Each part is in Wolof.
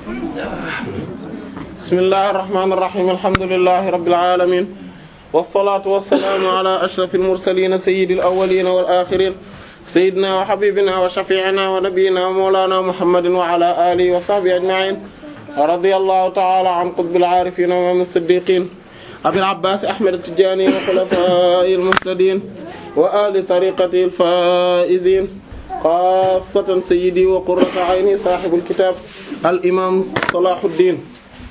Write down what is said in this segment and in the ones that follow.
bismillahir rahmanir rahim alhamdulillahi rabbil alamin wassalatu wassalamu ala ashrafil mursalin sayyidil awwalin wal akhirin sayyidina wa habibina wa shafi'ina wa nabiyyina wa mawlana muhammadin wa ala alihi wa sahbihi ajma'in radiyallahu ta'ala an qutbil arifin wa mustaddiqin abil abbas ahmad at-tijani wa khulafa'il muhtadin wa ahli tariqati al-faizin xaasatan sayyidi wa qurrata ayni sahibul kitab al imam salahuddin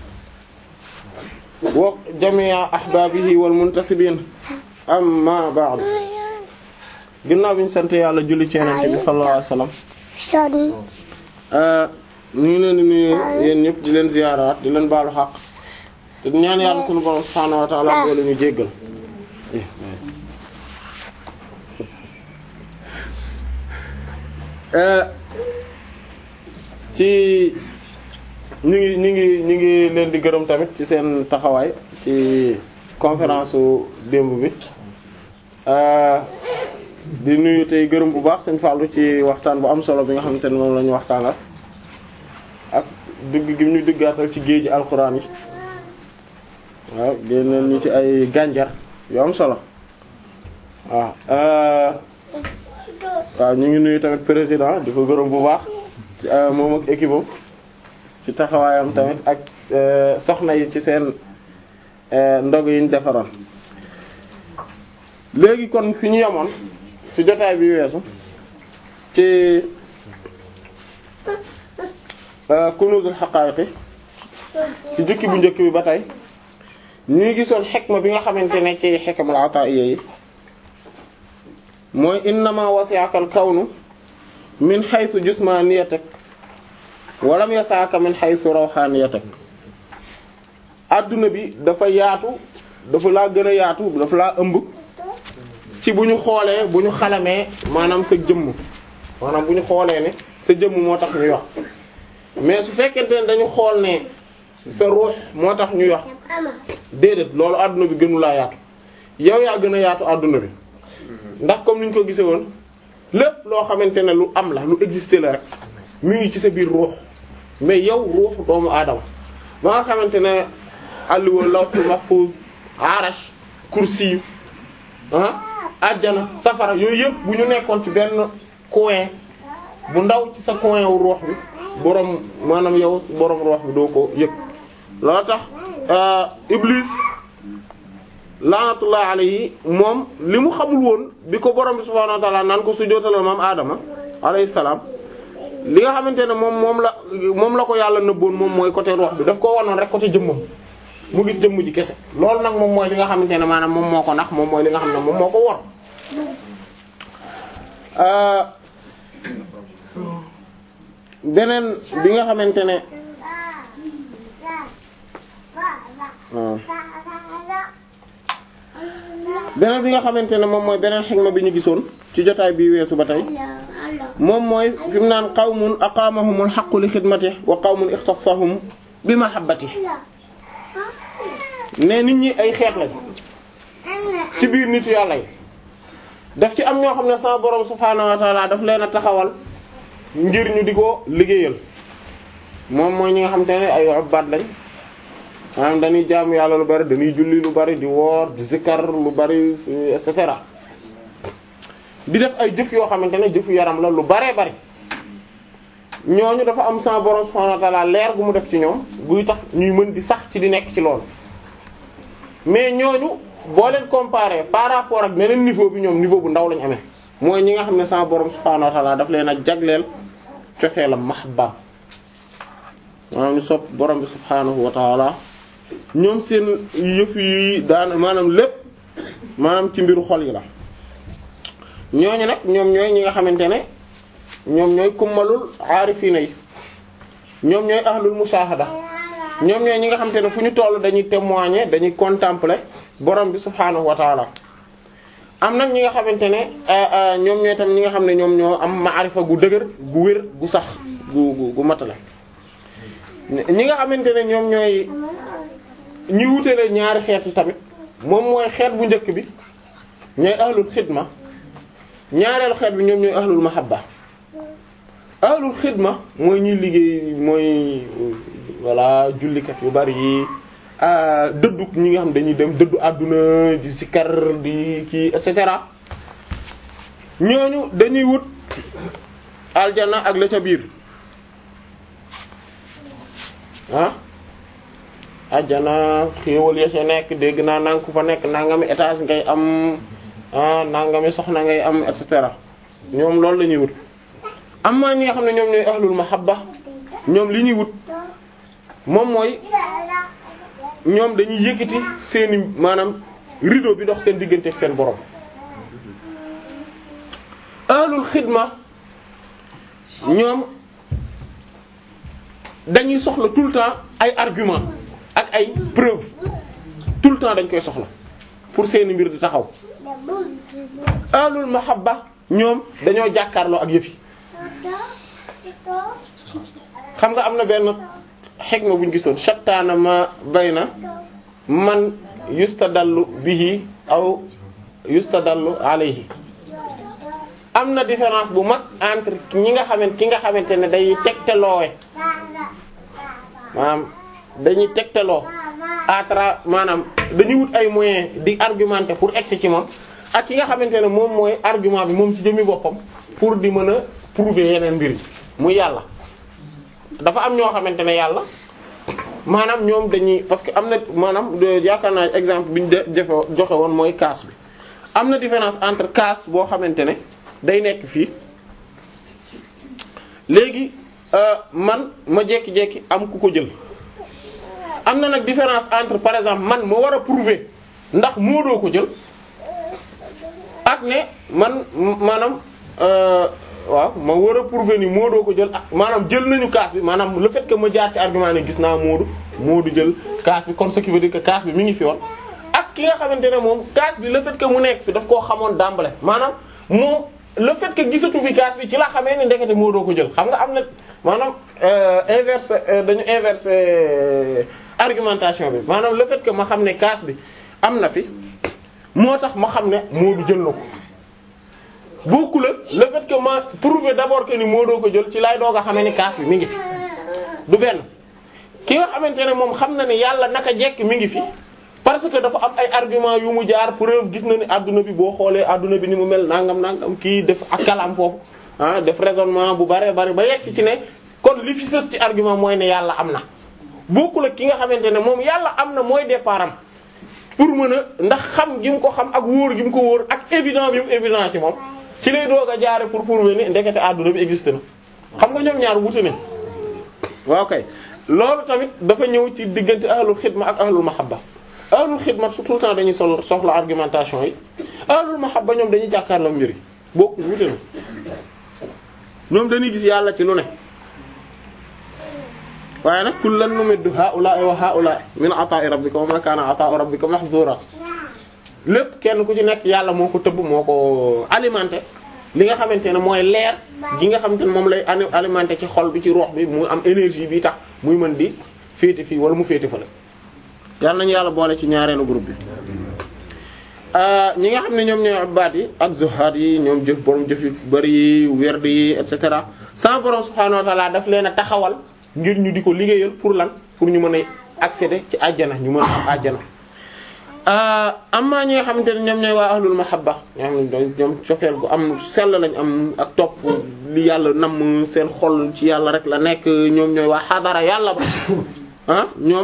wa jami'a ahbabihi wal muntasibin amma ba'd ginnaaw bi ñu sant yàlla julli ci Yonent bi sallallahu alayhi wasallam ñu ngi leen di nuyu yéen ñëpp di leen ziyaaraat di leen baalu xaq te ñaan yàlla sunu borom subhaanahu wa ta'ala boole ñu jéggal ci ñu ngi ñu ngi ñu ngi leen di gërëm tamit ci seen taxawaay ci conférence su démb bi di nuyu tey gërëm bu baax sëñ Fallou ci waxtaan bu am solo bi nga xamante ne moom la ñu waxtaanal ak dugg gi ñu duggaatal ci géeji alxuraan yi waaw génneel ñu ci ay gànjar yu am solo waaw waaw ñu ngi nuyu tamit président di ko gërëm bu baax moom ak équipe ci taxawaayam tamit ak soxna yi ci seen ndog yi ñu defaroon léegi kon fi ñu yemoon ci jotaay bi weesu ci kunuzul haqa'iqi ci jukki bu njëkk bi ba tey ñu ngi gisoon xikma bi nga xamante ne ci hikmul ata'iyya yi mooy innama wasi'aka al-kawnu min haythu jismaniyatak wa lam yas'aka min haythu rawhaniyatak adduna bi dafa yaatu dafa laa gën a yaatu dafa laa ëmb ci bu ñu xoolee bu ñu xalamee maanaam sa jëmm maanaam bu ñu xoolee ne sa jëmm moo tax ñuy wax mais su fekkente ne dañu xool ne sa ruux moo tax ñuy wax déedéet loolu adduna bi gënu laa yaatu yow yaa gën a yaatu adduna bi ndax comme ni ñu ko gisee woon lépp loo xamante ne lu am la lu exister la rek mi ngi ci sa biir ruux mais yow ruux doomu aadama ba nga xamante ne alluwa lawhul mahfuz arash kursi ah ajjana safara yooyu yëpp bu ñu nekkoon ci benn coin bu ndaw ci sa coin wu ruux bi boroom maanaam yow boroom ruux bi doo ko yëg loolu tax iblis laanatullah alayhi moom li mu xamul woon bi ko borom bi subhaanahu wa ta'ala naan ko sujjóotalal maam Adama alayhi salaam li nga xamante ne moom moom la moom la ko yàlla nëbboon moom mooy côté ruux bi daf ko wanoon rek côté jëmmam mu gis jëmm ji kese loolu nag moom mooy li nga xamante ne maanaam moom moo ko nax moom mooy li nga xam ne moom moo ko wor beneen bi nga xamante ne beneen bi nga xamante ne moom mooy beneen xikma bi ñu gisoon ci jotaay bi weesu ba tey moom mooy fi mu naan qawmun aqaamahumul haqqu li xidmatihi wa qawmun ixtassahum bi mahabbatihi ne nit ñi ay xeet lañ ci biir nitu yàlla yi daf ci am ñoo xam ne sama borom subhaanahu wa ta'ala daf leen a taxawal ngir ñu di ko liggéeyal moom mooy ñi nga xam te ne ay ubbaat lañ maanaam dañuy jaamu yàlla lu bari dañuy julli lu bari di woor di zikkar lu bari et cetera di def ay jëf yoo xamante ne jëfu yaram la lu baree bari ñooñu dafa am sama borom subhaanahu wa ta'ala leer gu mu def ci ñoom guy tax ñuy mën di sax ci di nekk ci loolu mais ñooñu boo leen comparer par rapport ak beneen niveau bi ñoom niveau bu ndaw lañ amee mooy ñi nga xam ne sama borom subhaanahu wa ta'ala daf leen a jagleel cofeelam mahabba maanaam ñu sopp borom bi subhaanahu wa ta'ala ñoom seen yëf yi daan maanaam lépp maanaam ci mbiru xol yi la ñooñu nag ñoom ñooy ñi nga xamante ne ñoom ñooy kummalul aarifiina yi ñoom ñooy ahlul mushahada ñoom ñooy ñi nga xamante ne fu ñu toll dañuy témoigner dañuy contempler borom bi subhaanahu wa ta'ala am nag ñi nga xamante ne ñoom ñooy tam ñi nga xam ne ñoom ñoo am maarifa gu dëgër gu wér gu sax gu gu gu matale ñi nga xamante ne ñoom ñooy ñi wutale ñaari xeet yi tamit moom mooy xeet bu njëkk bi ñooy ahlul xidma ñaareelu xeet bi ñoom ñooy ahlul mahabba ahlul xidma mooy ñuy liggéey mooy voilà jullikat yu bari yi dëddu ñi nga xam dañuy dem dëddu àdduna di sikar di kii et cetera ñooñu dañuy wut aljana ak la ca biir ah aljana xéewal ya ca nekk dégg naa nang ku fa nekk nangami étage ngay am ah nangami soxna ngay am et cetera ñoom loolu la ñuy wut amma ñi nga xam ne ñoom ñooy ahlul mahabba ñoom li ñuy wut moom mooy ñoom dañuy yëkkati seeni maanaam rideau bi dox seen diggante ak seen borom ahlul xidma ñoom dañuy soxla tout le temps ay argument ak ay preuve tout le temps dañ koy soxla pour seeni mbir di taxaw ahlul mahabba ñoom dañoo jàkkaarloo ak yëfi xam nga am na benn xikma bu ñu gisoon shattaana ma bayna man yustadallu bihi aw yustadallu alayhi am na différence bu mag entre ñi nga xamante ki nga xamante ne day tegtaloowe maanaam dañuy tegtaloo à travers maanaam dañuy wut ay moyens di argumenter pour egsi ci moom ak ki nga xamante ne moom mooy argument bi moom ci jëmmi boppam pour di mën a prouver yeneen mbir yi muy yàlla dafa am ñoo xamante ne yàlla maanaam ñoom dañuy parce que am na maanaam yaakaar naa exemple bi ñu defe joxe woon mooy kaas bi am na différence entre kaas boo xamante ne day nekk fii léegi man ma jekki-jekki am ku ko jël am na nag différence entre par exemple man ma war a prouver ndax moo doo ko jël ak ne man maanaam waaw ma war a prouver ni Moodu ko jël maanaam jël nañu kaas bi maanaam le fait que ma jaar ci argument ne gis naa Moodu Moodu jël kaas bi kon ce qui veut dire que kaas bi mi ngi fi woon. ak ki nga xamante ne moom kaas bi le fait que mu nekk fi daf koo xamoon d'emblée maanaam moom le fait que gisatu fi kaas bi ci la xamee ni ndekete Moodu ko jël xam nga am na maanaam inverse dañu inverse argumentation bi maanaam le fait que ma xam ne kaas bi am na fi moo tax ma xam ne Moodu jël na ko. beaucoup la le fait que ma prouver d'abord que ni moo doo ko jël ci lay doog a xamee ni kaas bi mi ngi fi du benn ki nga xamante ne moom xam na ne yàlla naka jekk mi ngi fi parce que dafa am ay argument yu mu jaar preuve gis na ni adduna bi boo xoolee adduna bi ni mu mel nangam nangam kii def ak kalam foofu ah def raisonnement bu bare bari ba yegg si ci ne kon li fi sës ci argument mooy ne yàlla am na beaucoup la ki nga xamante ne moom yàlla am na mooy départ am pour mën a ndax xam gi mu ko xam ak wóor gi mu ko wóor ak évident bi mu évident ci moom ci lay doog a jaare pour prouver ni ndekete àdduna bi existe na xam nga ñoom ñaar wuute nañ waaw kay loolu tamit dafa ñëw ci diggante ahlul xidma ak ahlul mahabba ahlul xidma su tout le temps dañuy sol soxla argumentation yi ahlul mahabba ñoom dañuy jàkkaarloo mbir yi bokku wuute na ñoom dañuy gis yàlla ci lu ne waaye nag kullan numiddu haa'ulaa'i wa haa'ulaa'i min ataa'i rabbika wa ma kaana ataa'u rabbika mahzura lépp kenn ku ci nekk yàlla moo ko tëbb moo ko alimenté li nga xamante ne mooy leer gi nga xamante ne moom lay alimenté ci xol bi ci ruux bi mu am énergie bi tax muy mën di féete fii wala mu féete fële. yàlla nañu yàlla boole ci ñaareelu groupe bi ñi nga xam ne ñoom ñooy abbaat yi ak zuhaad yi ñoom jëf borom jëf yu bari yi werd yi et cetera sans borom subhaanahu wa ta'ala daf leen a taxawal ngir ñu di ko liggéeyal pour lan pour ñu mën a accéder ci àjjana ñu mën a am àjjana. amma ñi nga xamante ne ñoom ñooy waa ahlul mahabba ñoo xam ne ñoom cofeel gu am sell lañ am ak topp li yàlla namm seen xol ci yàlla rek la nekk ñoom ñooy waa xadara yàlla ba ah ñoom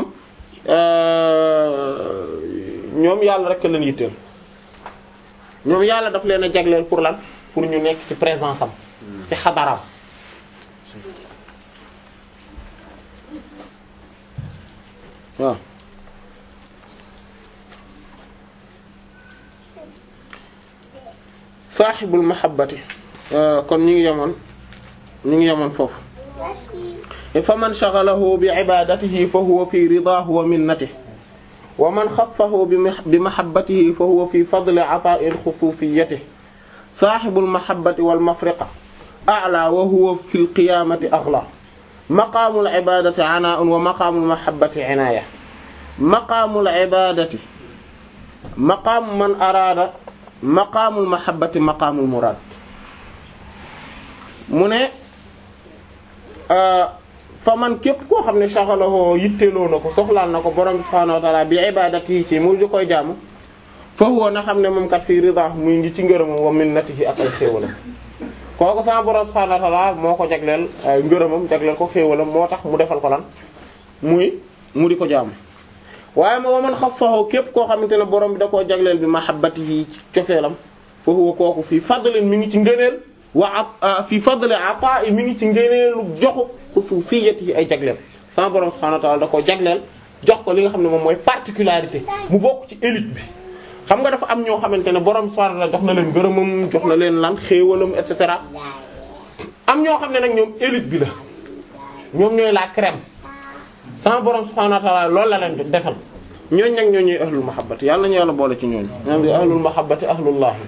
ñoom yàlla rek leen yitteel ñoom yàlla daf leen a jagleel pour lan pour ñu nekk ci présence am ci xadaraam waaw saaxibul mahabbati kon ñu ngi yemoon ñu ngi yemoon foofu fa man shaghalahu bi ibadatihi fa huwa fi ridaahu wa minnatihi wa man xassahu bi mahabbatihi fa huwa fi fadli ataa'i xusuusiyyatihi saaxibul mahabbati wal mafriqa a'laa wa huwa fil qiyaamati aghlaa maqaamul ibaadati anaa'un wa maqaamul mahabbati inaaya maqaamul ibaadati maqaamu man araada maqaamul mahabbati maqaamul muraad mu ne fa man képp koo xam ne shaghalahu yitteeloo na ko soxlaal na ko borom bi subhaanahu wa ta'ala bi ibadatihi ci mu di koy jaamu fa huwa na xam ne moom kat fii rida muy ngi ci ngërëmam wa minnatihi ak ay xéewalam kooku sama borom subhaanahu wa ta'ala moo ko jagleel ay ngërëmam jagleel ko xéewalam moo tax mu defal ko lan muy mu di ko jaamu waaye ma waman xassahu képp koo xamante ne borom bi da koo jagleel bi mahabbatihi ci cofeelam fa huwa kooku fii fadlin mi ngi ci ngëneel wa fii fadli ata'i mi ngi ci ngëneelu joxu xususiyati ay jagleel sama borom subhanahu wa ta'ala da koo jagleel jox ko li nga xam ne moom mooy particularité mu bokk ci élite bi xam nga dafa am ñoo xamante ne borom subhanahu wa ta'ala jox na leen gërëmam jox na leen lan xéewalam et cetera am ñoo xam ne nag ñoom élite bi la ñoom ñooy la crème sama borom subhanahu wa ta'ala loolu la leen defal ñooñ nag ñoo ñuy ahlul mahabbati yàlla nañu yàlla boole ci ñooñu ñoom di ahlul mahabbati ahlullahi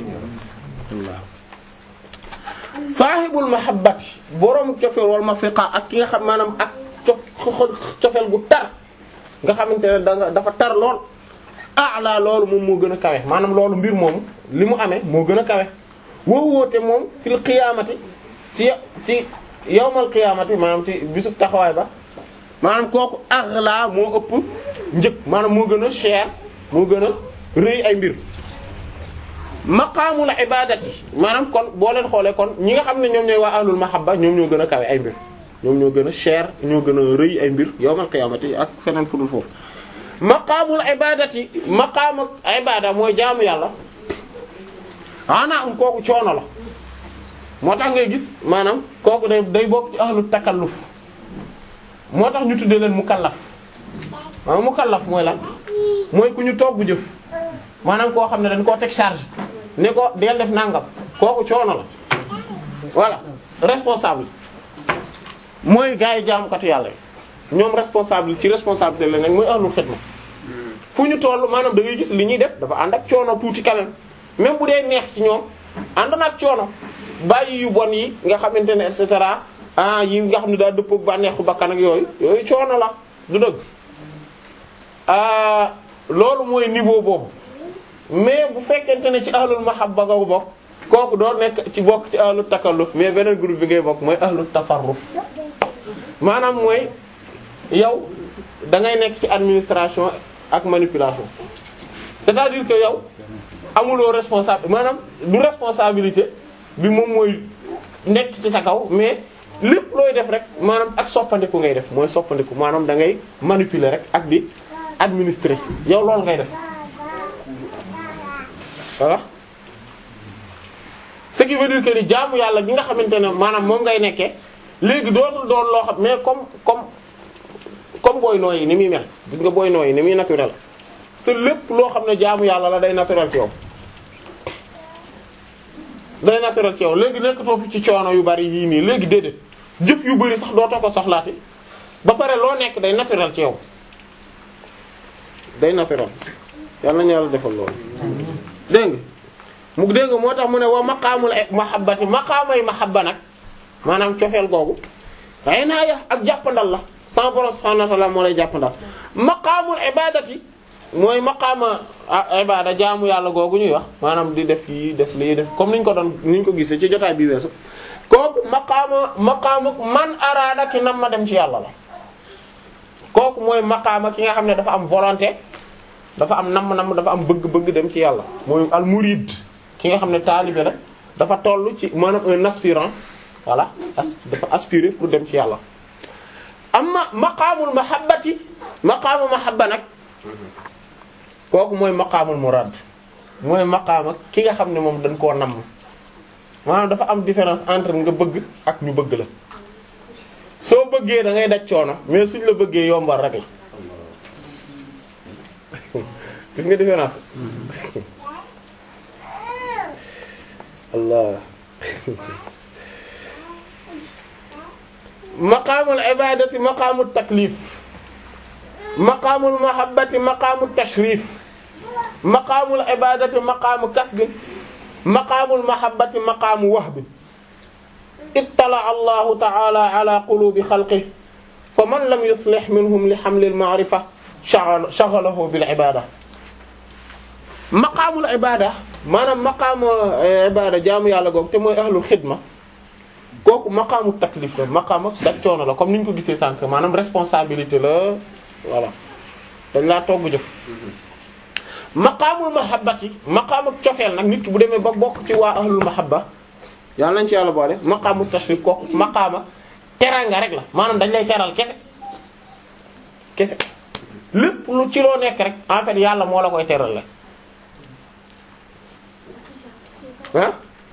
saahibul mahabbati borom cofeel wal mafriqa ak ki nga xam maanaam ak cof cofeel gu tar nga xamante ne da nga dafa tar lool a'la loolu moom moo gën a kawe maanaam loolu mbir moomu li mu amee moo gën a kawe woo woote moom fil qiyaamati ci ci yawmal qiyaamati maanaam ci bisub taxawaay ba maanaam kooku aghla moo ëpp njëg maanaam moo gën a cher moo gën a rëy ay mbir maqaamul ibadati maanaam kon boo leen xoolee kon ñi nga xam ne ñoom ñooy waa ahlul mahabba ñoom ñoo gën a kawe ay mbir ñoom ñoo gën a cher ñoo gën a rëy ay mbir yawmal qiyaamati ak feneen fu dul foofu maqaamul ibadati maqaamul ibada mooy jaamu yàlla ana um kooku coono la moo tax ngay gis maanaam kooku day day bokk ci ahlu takalluf moo tax ñu tuddee leen mukallaf maanaam mukallaf mooy lan mooy ku ñu toog bu jëf maanaam koo xam ne dañ koo teg charge ne ko deel def nangam kooku coono la voilà responsable mooy gars yi jaamukatu yàlla yi ñoom responsable ci responsabilité la nag mooy ahlul xidma fu ñu toll maanaam da ngay gis li ñuy def dafa ànd ak coono tuuti quand même même bu dee neex ci ñoom ànd na ak coono bàyyi yu bon yi nga xamante ne et cetera ah yi nga xam ne daa dëppoo ak bànneexu bakkan ak yooyu yooyu coono la du dëgg ah loolu mooy niveau boobu mais bu fekkente ne ci ahlul mahabba nga bokk kooku doo nekk ci bokk ci ahlul takalluf mais beneen groupe bi ngay bokk mooy ahlul tasarruf maanaam mooy yow da ngay nekk ci administration ak manipulation c'est-à-dire que yow amuloo responsable maanaam du responsabilité bi moom mooy nekk ci sa kaw mais lépp looy def rek maanaam ak soppandiku ngay def mooy soppandiku maanaam da ngay manipuler rek ak di administrer yow loolu ngay def voilà ce qui veut dire que ni jaamu yàlla gi nga xamante ne maanaam moom ngay nekkee léegi dootul doon loo xam mais comme comme comme booy nooyi ni muy mel gis nga booy nooyi ni muy naturel te lépp loo xam ne jaamu yàlla la day naturel ci yow day naturel ci yow léegi nekkatoo fi ci coono yu bari yii nii léegi déedéet jëf yu bari sax dootoo ko soxlaati ba pare loo nekk day naturel ci yow day naturel yàlla nañu yàlla defal loolu dégg nga mu dégg nga moo tax mu ne wa maqaamul mahabbati maqaamay mahabba nag maanaam cofeel googu ay naa ya ak jàppandal la sama borom subhanahu wa ta'ala moo lay jàppandal maqaamul ibadati mooy maqaama ibada jaamu yàlla googu ñuy wax maanaam di def yi def lii def comme niñ ko doon niñ ko gisee ci jotaay bi weesu kooku maqaama maqaama man araada ki nam ma dem ci yàlla la kooku mooy maqaama ki nga xam ne dafa am volonté dafa am namm-namm dafa am bëgg-bëgg dem ci yàlla mooy al murid ki nga xam ne taalibe la dafa toll ci maanaam un aspirant voilà dafa aspirer pour dem ci yàlla amma maqaamul mahabbati maqaamu mahabba nag kooku mooy maqaamul murad mooy maqaama ki nga xam ne moom dañ koo namm maanaam dafa am différence entre nga bëgg ak ñu bëgg la soo bëggee da ngay daj coono mais suñ la bëggee yombal rek la gis nga différence allah maqaamul ibadati maqaamut taklif maqaamul mahabbati maqaamut tashrif maqaamul ibadati maqaamu kasbin maqaamul mahabbati maqaamu wahbin ittala allahu ta'ala ala qulubi xalqihi fa man lam yuslih minhum li hamlil ma'rifa shaghalahu bil ibada maqaamul ibada maanaam maqaamu ibada jaamu yàlla googu te mooy ahlul xidma kooku maqaamu taklif la maqaam ak daj coono la comme ni ñu ko gisee sànq maanaam responsabilité la voilà dañ laa togg jëf maqaamul mahabbati maqaam ak cofeel nag nit ki bu demee ba bokk ci waa ahlul mahabba yàlla nañ ci yàlla boole maqaamu tashrif kooku maqaama teranga rek la maanaam dañ lay teral kese kese lépp lu ci loo nekk rek en fait yàlla moo la koy teral la ah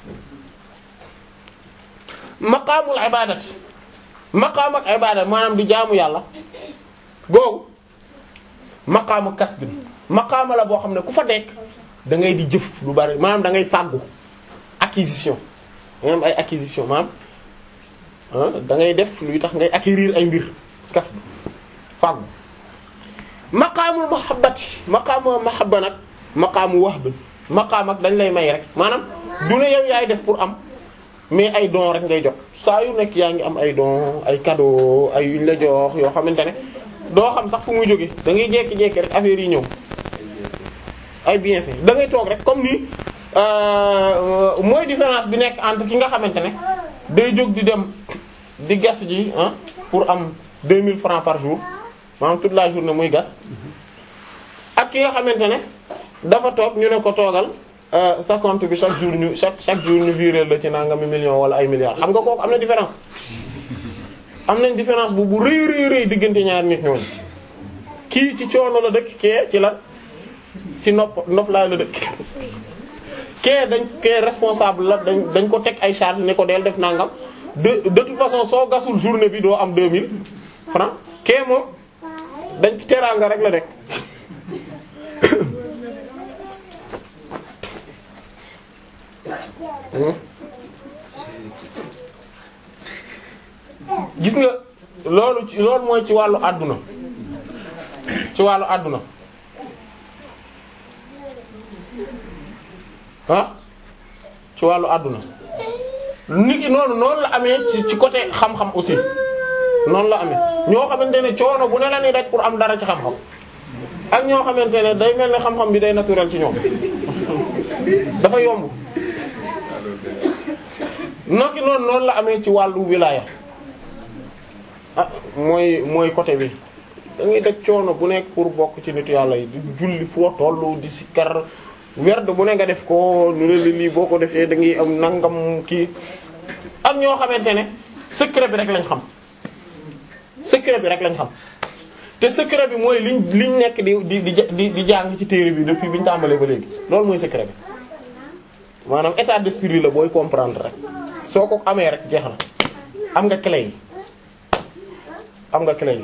maqaamul ibadati maqaam ak ibada maanaam di jaamu yàlla googu maqaamu kasbin maqaama la boo xam ne ku fa nekk da ngay di jëf lu bari maanaam da ngay fàggu acquisition maanaam ay acquisition maanaam da ngay def luy tax ngay acquérir ay mbir kasb fàggu maqaamul mahabbati maqaamu mahabba nag maqaamu wahb maqaam ak dañ lay may rek maanaam du ne yow yaay def pour am mais ay don rek ngay jot saa yu nekk yaa ngi am ay don ay cadeau ay yuñ la jox yoo xamante ne doo xam sax fu muy jóge da ngay jékki-jékki rek affaire yi ñëw ay bienfait da ngay toog rek comme ni mooy différence bi nekk entre ki nga xamante ne day jóg di dem di gas ji ah pour am 2000 francs par jour maanaam toute la journée muy gas ak ki nga xamante ne dafa toog ñu ne ko toogal sa compte bi chaque jour ñu chaque chaque jour ñu virer la ci nangami million wala ay milliards xam nga kooku am na différence am nañ différence bu bu rëy rëy rëy diggante ñaari nit ñooñu kii ci coono la dëkk kee ci la ci nopp nopp laa la dëkk kee dañ kee responsable la dañ dañ ko teg ay charge ne ko del def nangam de de toute façon soo gasul journée bi doo am 2000 francs kee moom dañ teraanga rek la rek gis nga loolu ci loolu mooy ci wàllu àdduna ci wàllu àdduna ah ci wàllu àdduna nit ki noonu noonu la amee ci ci côté xam-xam aussi noonu la amee ñoo xamante ne coono bu ne la ni rek pour am dara ci xam-xam ak ñoo xamante ne day mel ne xam-xam bi day naturel ci ñoom dafa yomb nokki noonu noonu la amee ci wàllu wilaya ah mooy mooy côté bi da ngay daj coono bu nekk pour bokk ci nitu yàlla yi di julli foo tollu di sikkar werd bu ne nga def ko nu ne lii boo ko defee da ngay am nangam kii ak ñoo xamante ne secret bi rek lañ xam secret bi rek lañ xam te secret bi mooy liñ liñ nekk di di di di jàng ci téere bi depuis bi ñu tàmbalee ba léegi loolu mooy secret bi maanaam état d'esprit la booy comprendre rek soo ko amee rek jeex na am nga clé yi am nga clé yi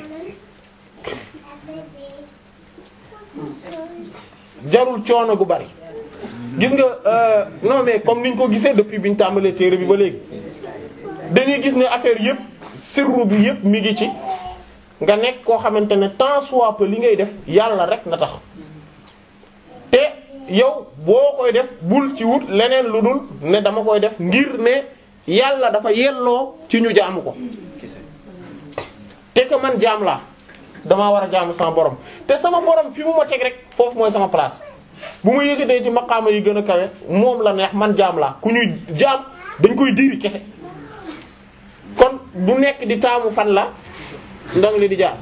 jarul coono gu bari gis nga non mais comme niñ ko gisee depuis bi ñu tàmbalee téere bi ba léegi dañuy gis ne affaire yépp sirru bi yépp mi ngi ci nga nekk koo xamante ne tant soit peu li ngay def yàlla rek na tax te yow boo koy def bul ci wut leneen lu dul ne dama koy def ngir ne yàlla dafa yelloo ci ñu jaamu ko te que man jaam laa damaa war a jaamu sama borom te sama borom fi mu ma teg rek foofu mooy sama place bu ma yëgatee ci maqaama yi gën a kawe moom la neex man jaam laa ku ñuy jaam dañ koy diiri kese kon du nekk di taamu fan la ndong li di jaam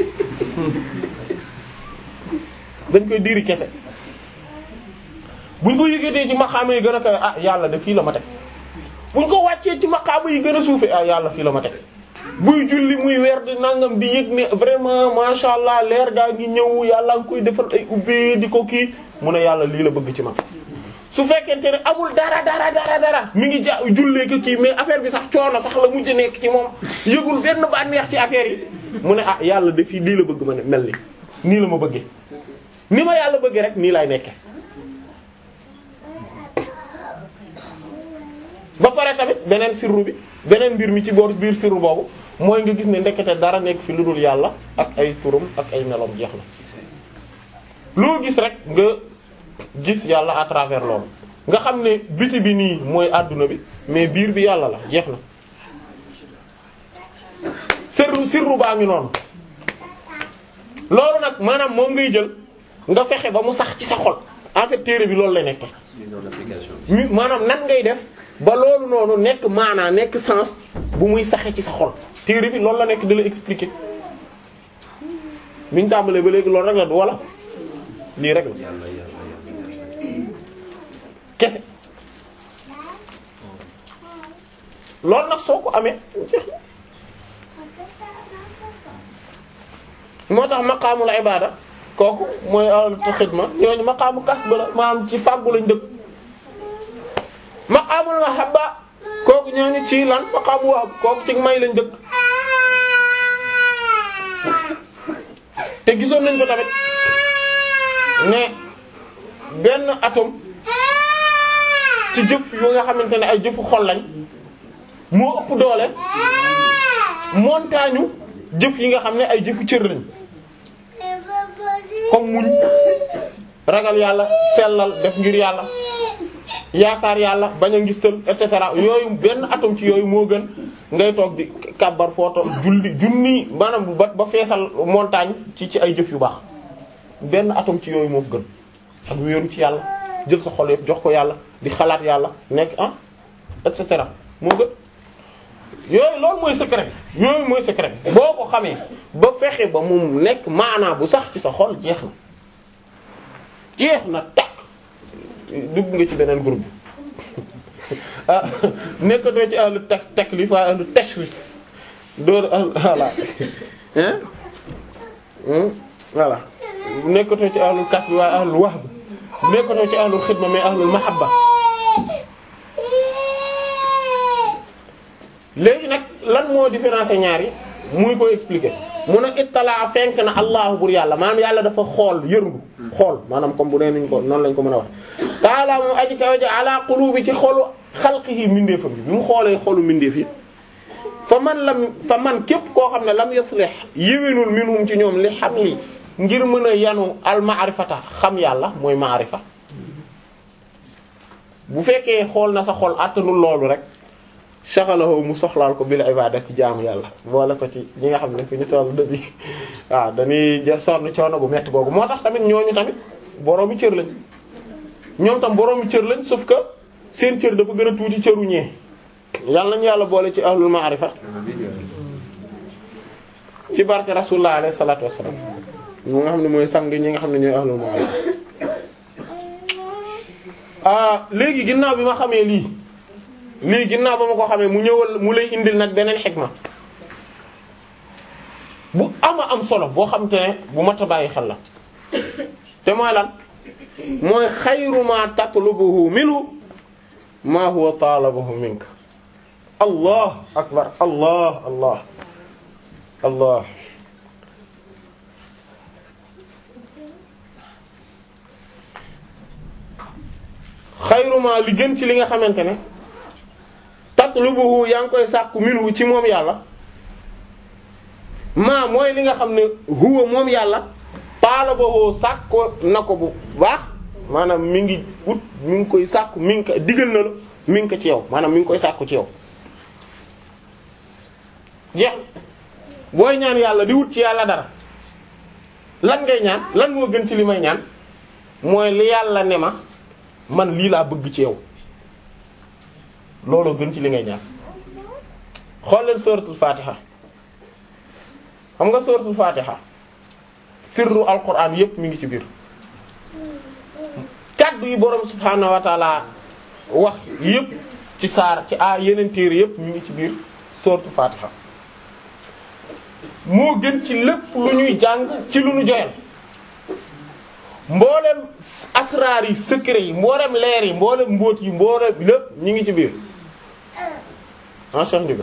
dañ koy diiri kese buñ ko yëgatee ci maqaama yi gën a kawe ah yàlla de fii la ma teg buñ ko wàccee ci maqaama yi gën a suufe ah yàlla fii la ma teg buy julli muy weer di nangam di yëg ne vraiment masha Allah leer gaa ngi ñëw yàlla ngi koy defal ay ubbee di ko kii mu ne yàlla lii la bëgg ci man su fekkente ne amul dara dara dara dara mi ngi ja jullee ko kii mais affaire bi sax coono sax la mujj nekk ci moom yëgul benn bànneex ci affaire yi mu ne ah yàlla de fii lii la bëgg ma ne mel ni nii la ma bëggee ni ma yàlla bëggee rek nii lay nekke ba pare tamit beneen sirru bi beneen mbir mi ci boor biir sirru boobu mooy nga gis ne ndekete dara nekk fi lu dul yàlla ak ay turam ak ay meloom jeex na loo gis rek nga gis yàlla à travers loolu nga xam ne biti bi nii mooy àdduna bi mais biir bi yàlla la jeex na sirru sirru baa ngi noonu loolu nag maanaam moom ngay jël nga fexe ba mu sax ci sa xol en fait téere bi loolu lay nekk mise en application. mi- maanaam nan ngay def ba loolu noonu nekk maanaa nekk sens bu muy saxe ci sa xol téere bi loolu la nekk di la expliquer biñ tàmbalee ba léegi loolu rek la du wala lii rek la yàlla yàlla yàlla yàlla. kese loolu nag soo ko amee jeex na moo tax maqaamul ibada kooku mooy ahlul xidma ñooñu maqaamu kasb la maanaam ci fàggu lañ dëkk maqaamul mahabba kooku ñooñu ci lan maqaamu wahb kooku ci may lañ dëkk te gisoon nañ ko tamit ne benn atome ci jëf yu nga xamante ne ay jëfu xol lañ moo ëpp doole montagne jëf yi nga xam ne ay jëfu cër lañ comme muñ ragal yàlla sellal def ngir yàlla yaakaar yàlla bañ a ngistal et cetera yooyu benn atome ci yooyu moo gën ngay toog di kàbbar footo julli junni maanaam ba ba feesal montagne ci ci ay jëf yu baax benn atome ci yooyu moo gën ak wéeru ci yàlla jël sa xol yëpp jox ko yàlla di xalaat yàlla nekk ah et cetera moo gën yooyu loolu mooy secret bi yooyu mooy secret bi boo ko xamee ba fexe ba mu nekk maanaa bu sax ci sa xol jeex na jeex na takk dugg nga ci beneen groupe bi ah nekkatoo ci ahlu tak taklif waaye ahlu tashrif door ahlu voilà hein hein voilà nekkatoo ci ahlul kasb waaye ahlul wahb nekkatoo ci ahlul xidma mais ahlul mahabba léegi nag lan moo différencier ñaar yi muy koy expliquer mun a ittala fenk na allahu bur yàlla maanaam yàlla dafa xool yërngu xool maanaam comme bu nee nañ ko noonu lañ ko mën a wax taala moom aji kaw ja ala qulubi ci xolu xalqihi mindeefam bi bi mu xoolee xolu mindeef yi fa man lam fa man képp koo xam ne lam yuslih yéwénul minhum ci ñoom li xam li ngir mën a yanu al ma'rifata xam yàlla mooy ma'rifa bu fekkee xool na sa xol àttanul loolu rek shaghalahu mu soxlaal ko bil ibadati jaamu yàlla boole ko ci ñi nga xam ne fi ñu toll dëbi waaw dañuy ja sonn coono bu metti googu moo tax tamit ñooñu tamit boroomi cër lañ ñoom tam boroomi cër lañ sauf que seen cër dafa gën a tuuti cëru ñee yàlla nañu yàlla boole ci ahlul ma'rifa ci barke rasulullah alayhi salatu wassalam ñi nga xam ne mooy sang ñi nga xam ne ñooy ahlul ma'rifa ah léegi ginnaaw bi ma xamee lii lii ginnaaw ba ma ko xamee mu ñëwal mu lay indil nag beneen xikma bu ama am solo boo xam te ne bu mat a bàyyi xel la te mooy lan mooy xayru ma tatlubuhu minhu ma huwa talabuhu minka allah akbar allah allah allah xayru ma li gën ci li nga xamante ne tatlubuhu yaa ngi koy sàkku minhu ci moom yàlla maa mooy li nga xam ne huwa moom yàlla talabuhu sàkko na ko bu baax maanaam mi ngi ut mi ngi koy sàkku mi ngi ko digal na la mi ngi ko ci yow maanaam mi ngi koy sàkku ci yow jeex booy ñaan yàlla di wut ci yàlla dara lan ngay ñaan lan moo gën ci li may ñaan mooy li yàlla ne ma man lii laa bëgg ci yow looloo gën ci li ngay ñaan xool leen suratul fatiha xam nga suratul fatiha sirru alquran yépp mi ngi ci biir kaddu yi borom subhaanahu wa taala wax yépp ci saar ci a yeneen téere yépp mi ngi ci biir suratul fatiha moo gën ci lépp lu ñuy jàng ci lu ñu joyal mboolem asraar yi secret yi mboolem leer yi mboolem mbóot yi mboolem lépp ñu ngi ci biir ah Cheikh Ndiouga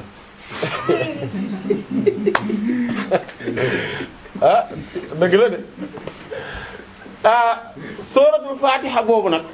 ah dëgg la de ah suratul fatiha boobu nag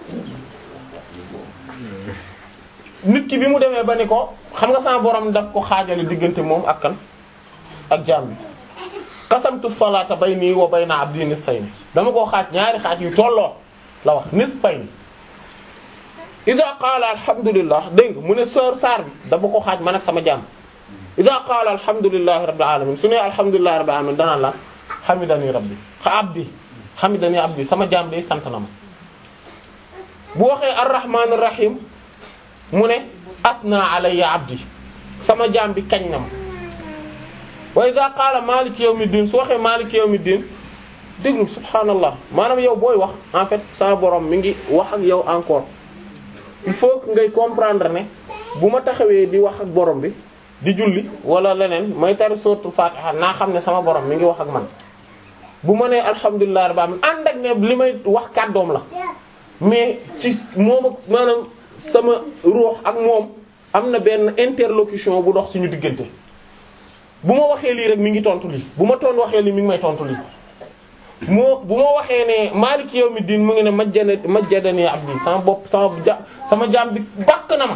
nit ki bi mu demee ba ni ko xam nga sama borom daf ko xaajale diggante moom ak kan ak jaam bi qasamtu salata bayni wa bayna abdi nisfayni dama koo xaaj ñaari xaaj yu tolloo la wax nisfayni ida qaala alhamdulillah dégg nga mu ne sor saar bi dama ko xaaj man ak sama jaam ida qaala alhamdulillahi rabbil alamin su ne alhamdulillahi rabbil alamin danaan la hamidani rabbi xa abdi hamidani abdi sama jaam day sant na ma bu waxee arrahmanir rahim mu ne atna alayya abdi sama jaam bi kañ na ma wa iza qaala maliki yawmiddin su waxee maliki yawmiddin déglu subhanallah maanaam yow booy wax en fait sama borom mi ngi wax ak yow encore il faut que ngay comprendre ne bu ma taxawee di wax ak borom bi di julli wala leneen may tari suratul fatiha naa xam ne sama borom mi ngi wax ak man bu ma nee alhamdulilah rabbil alamin ànd ak ne li may wax kàddoom la mais ci moom ak maanaam sama ruux ak moom am na benn interlocution bu dox suñu diggante bu ma waxee lii rek mi ngi tontu lii bu ma toon waxee lii mi ngi may tontu lii moo bu ma waxee ne maaliki yawmiddin mu ngi ne majjana majjadani abdi sama bopp sama ja sama jaam bi bàkk na ma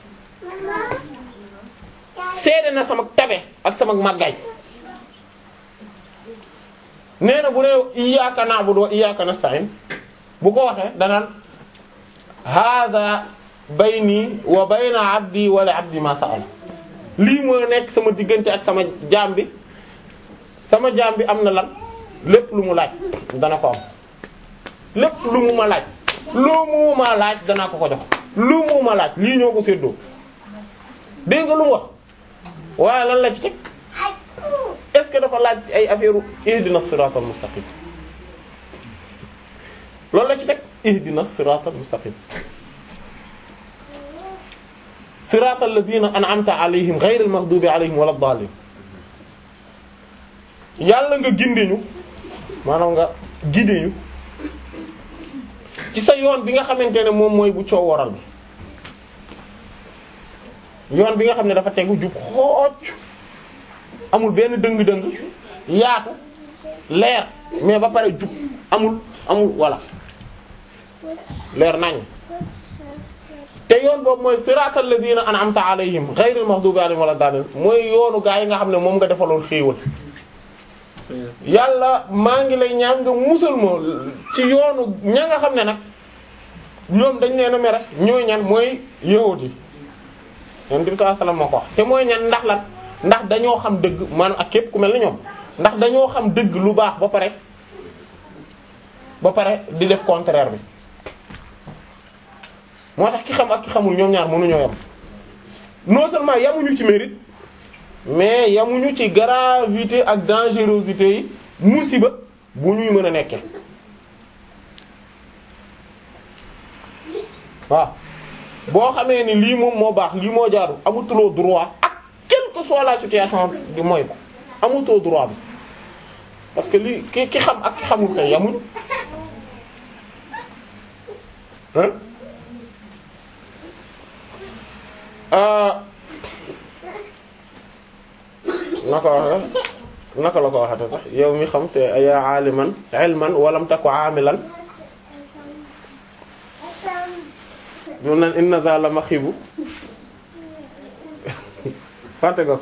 seede na sama tabe ak sama màggaay nee na bu dee iyyaka na'budu wa iyyaka nasta'in bu ko waxee danaan hadha bayni wa bayna abdi wa li abdi ma sa'ala lii moo nekk sama diggante ak sama jaam bi sama jaam bi am na lan lépp lu mu laaj dana ko am lépp lu mu ma laaj lu mu ma laaj danaa ko ko jox lu mu ma laaj lii ñoo ko séddoo dégg nga lu mu wax waaye lan la ci teg est-ce que dafa laaj ay affaire ihdina siratal mustaqim loolu la ci teg ihdina siratal mustaqim siratal ladina an'amta alayhim ghayril maghdubi alayhim walad dallin yàlla nga gindeñu maanaam nga gideñu ci sa yoon bi nga xamante ne moom mooy bu coow waral bi yoon bi nga xam ne dafa tegu jub xooc amul benn dëng-dëng yaatu leer mais ba pare jub amul amul walla leer nañ te yoon boobu mooy siratal ladina an'amta alayhim ghayril maghdubi alayhim wala daalin mooy yoonu gaa yi nga xam ne moom nga defaloon xéewal yàlla maa ngi lay ñaan nga musal ma ci yoonu ña nga xam ne nag ñoom dañ leen a mere ñooy ñan mooy yahuud yi yonent bi sallallahu alayhi wasallam moo ko wax te mooy ñan ndax lan ndax dañoo xam dëgg maanaam ak képp ku mel ni ñoom ndax dañoo xam dëgg lu baax ba pare ba pare di def contraire bi moo tax ki xam ak ki xamul ñoom ñaar mënuñoo yam non seulement yamuñu ci mérite mais yamuñu ci gravité ak dangerosité yi musiba bu ñuy mën a nekkee waaw boo xamee ni lii moom moo baax lii moo jaaru amutuloo droit ak quelle que soit la situation di mooy ko amutoo droit bi parce que lii ki ki xam ak ki xamul kay yamuñu hein naka waxe naka la ko waxate sax yow mi xam te yaa aaliman ilman walam taku aamilan ñu naan inna za la maxibu fàtte ko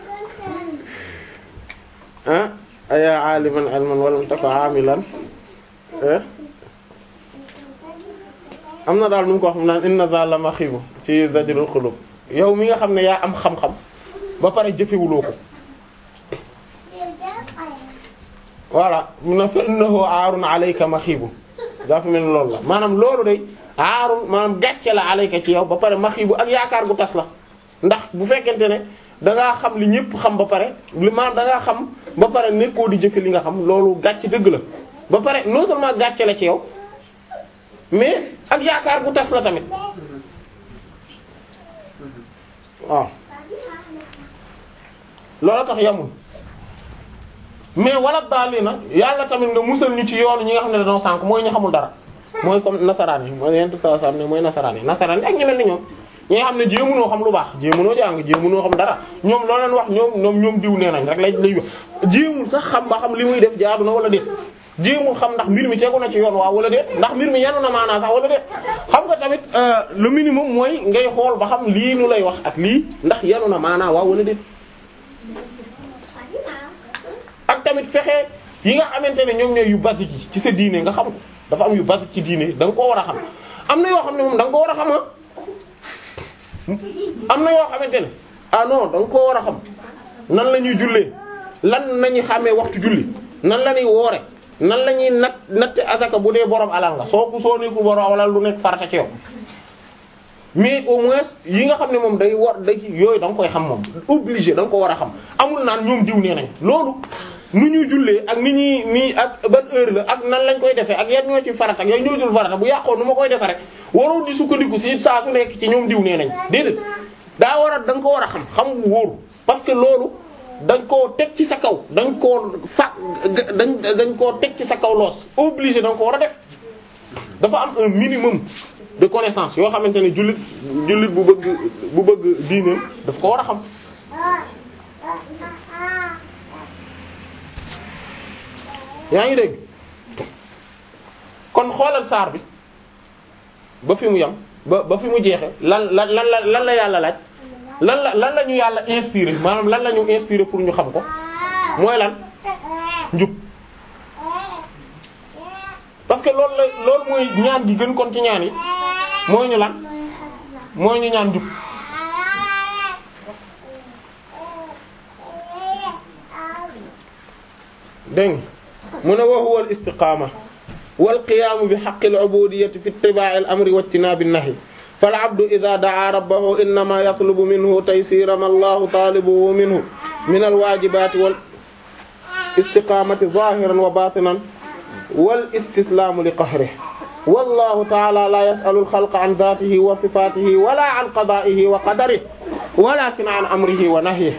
ah yaa aaliman ilman walam taku aamilan am na daal nu mu ko wax mu naan inna za la maxibu ci zajrul xulub yow mi nga xam ne yaa am xam-xam ba pare jëfewuloo ko voilà mun na fa innahu aarun alayka maxibu dafa mel ni loolu la maanaam loolu day aarun maanaam gàcce la alayka ci yow ba pare maxibu ak yaakaar gu tas la ndax bu fekkente ne da ngaa xam li ñëpp xam ba pare li maanaam da ngaa xam ba pare nekkoo di jëfe li nga xam loolu gàcce dëgg la ba pare non seulement gàcce la ci yow mais ak yaakaar gu tas la tamit waaw loolu tax yamul mais wala daal na yàlla tamit nga musal ñu ci yoonu ñi nga xam ne dañoo sànk mooy ñu xamul dara mooy comme nasaraan yi mooy yenn saa saa ne mooy nasaraan yi nasaraan yi ak ñi mel ni ñoom ñi nga xam ne jéemunoo xam lu baax jéemunoo jàng jéemunoo xam dara ñoom loo leen wax ñoom ñoom ñoom diw nee nañ rek lay lay wax jéemul sax xam ba xam li muy def jaadu na wala déet jéemul xam ndax mbir mi tegu na ci yoon waa wala déet ndax mbir mi yanu na maanaa sax wala déet xam nga tamit le minimum mooy ngay xool ba xam lii nu lay wax ak lii ndax yanu na maanaa waa wala déet ak tamit fexe yi nga xamante ne ñoom ñooy yu basique yi ci sa diine nga xam ko dafa am yu basique ci diine da nga koo war a xam am na yoo xam ne moom da nga ko war a xam am na yoo xamante ne ah non da nga koo war a xam nan la ñuy jullee lan nañu xàmmee waxtu julli nan la ñuy woore nan la ñuy nat natte asaka bu dee borom alal nga soo ko soo nekkul borom alal lu nekk farata ci yow mais au moins yi nga xam ne moom day war day yooyu da nga koy xam moom obligé da nga ko war a xam amul naan ñoom diw nee nañ loolu nu ñuy jullee ak ni ñuy nii ak ban heure la ak nan lañ koy defee ak yan ñoo ci farata ak yan ñoo dul farata bu yàqoon nu ma koy defee rek waroo di sukkandiku si saa su nekk ci ñoom diw nee nañ déedéet daa war a da nga ko war a xam xam bu wóoru parce que loolu dañ koo teg ci sa kaw dañ koo fa dañ dañ koo teg ci sa kaw loos obligé da nga ko war a def dafa am un minimum de connaissance yoo xamante ne jullit jullit bu bëgg bu bëgg diineem daf ko war a xam yaa ngi dégg kon xoolal saar bi ba fi mu yam ba ba fi mu jeexe lan lan lan la lan la yàlla laaj lan la lan la ñu yàlla inspiré maanaam lan la ñu inspiré pour ñu xam ko mooy lan njub parce que loolu la loolu mooy ñaan gi gën kon ci ñaan yi mooy ñu lan mooy ñu ñaan njub dégg mu ne wa huwa al istiqaama wal qiyaamu bi haqqi al ubudiyyati fi ittibaa'i al amri wa ijtinaabi an-nahyi fal abdu idhaa da'aa rabbahu innamaa yatlubu minhu taysiira ma Allahu taalibuhu minhu min al waajibaati wal istiqaamati zaahiran wa baatinan wal istislaamu li qahrihi wallahu ta'ala la yas'alu al xalqa an dhaatihi wa sifaatihi wala an qadaa'ihi wa qadarihi walaakin an amrihi wa nahyihi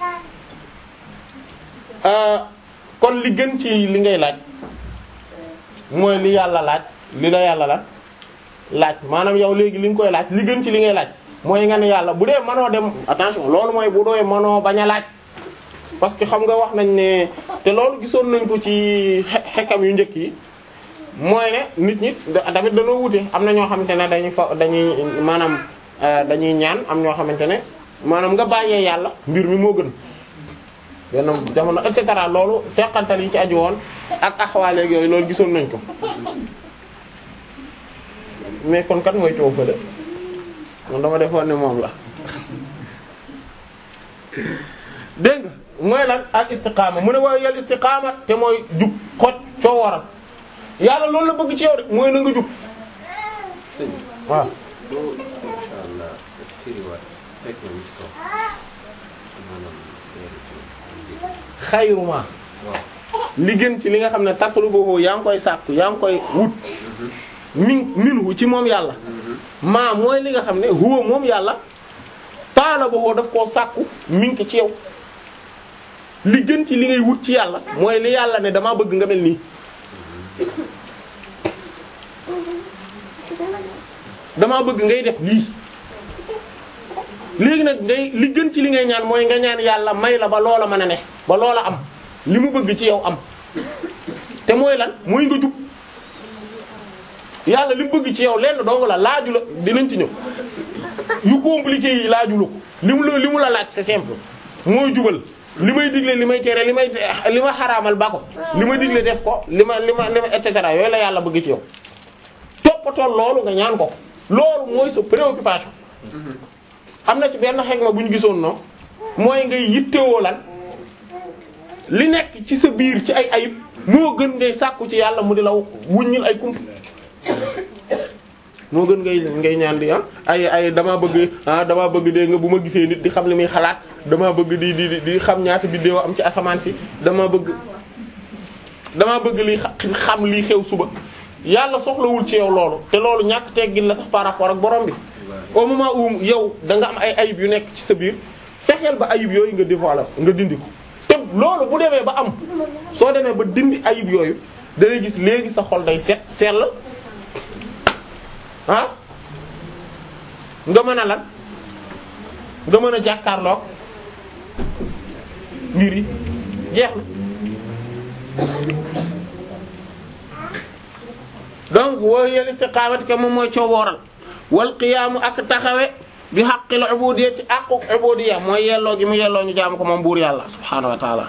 kon li gën ci li ngay laaj mooy li yàlla laaj li la yàlla la laaj maanaam yow léegi li nga koy laaj li gën ci li ngay laaj mooy nga ne yàlla bu dee mënoo dem attention loolu mooy bu dooy mënoo bañ a laaj parce que xam nga wax nañ ne te loolu gisoon nañ ko ci xekkam yu njëkk yi mooy ne nit ñi tamit dañoo wute am na ñoo xamante ne dañuy fa dañuy maanaam dañuy ñaan am ñoo xamante ne maanaam nga bàyyee yàlla mbir mi moo gën benn jamono et cetera loolu teqantal yi ci aju woon ak axwaaleeg yooyu loolu gisoon nañ ko mais kon kat mooy coow fële man dama defoon ne moom la dégg nga mooy lan al istiqaama mu ne waaye yàlla istiqaama te mooy jub xoj coo waral yàlla loolu la bëgg ci yow rek mooy na nga jub sëñ waaw boo insha allah firiwaat fekk na ci kaw maanaam leeru ci xayruma waaw li gën ci li nga xam ne tatlubuhu yaa ngi koy sàkku yaa ngi koy wut min minhu ci moom yàlla maa mooy li nga xam ne huwa moom yàlla talabuhu daf koo sàkku min ki ci yow li gën ci li ngay wut ci yàlla mooy li yàlla ne damaa bëgg nga mel nii damaa bëgg ngay def lii léegi nag ngay li gën ci li ngay ñaan mooy nga ñaan yàlla may la ba loola mën a ne ba loola am li mu bëgg ci yow am te mooy lan mooy nga jub yàlla li mu bëgg ci yow lenn dong la laaju la dinañ ci ñëw yu compliqué yi laaju la ko li mu la li mu la laaj c'est simple mooy jubal li may digle li may tere li may li ma xaraamal ba ko li ma digle def ko li ma li ma li ma et cetera yooyu la yàlla bëgg ci yow toppatoo loolu nga ñaan ko loolu mooy sa préoccupation am na ci benn xegma bu ñu gisoon noonu mooy ngay yittewoo lan li nekk ci sa biir ci ay ayib moo gën ngay sàkku ci yàlla mu di la wuññil ay kump moo gën ngay ngay ñaan di ah ay ay damaa bëgg ah damaa bëgg dégg nga bu ma gisee nit di xam li muy xalaat damaa bëgg di di di xam ñaata biddéew am ci asamaan si damaa bëgg damaa bëgg li xam lii xew suba yàlla soxlawul ci yow loolu te loolu ñàkk teggin la sax par rapport ak borom bi au moment où yow da nga am ay ayib yu nekk ci sa biir fexeel ba ayib yooyu nga dévoiler nga dindi ko te loolu bu demee ba am soo demee ba dindi ayib yooyu da ngay gis léegi sa xol day set sell ah nga mën a lan nga mën a jàkkaarloog mbir yi jeex na donc woo yel istiqamati ke moom mooy coowooral wal qiyaamu ak taxawe bi haqqil ubudiyya ci aqu ubudiyya mooy yelloo gi mu yelloo ñu jaamu ko moom buur yàlla subhaanahu wa taala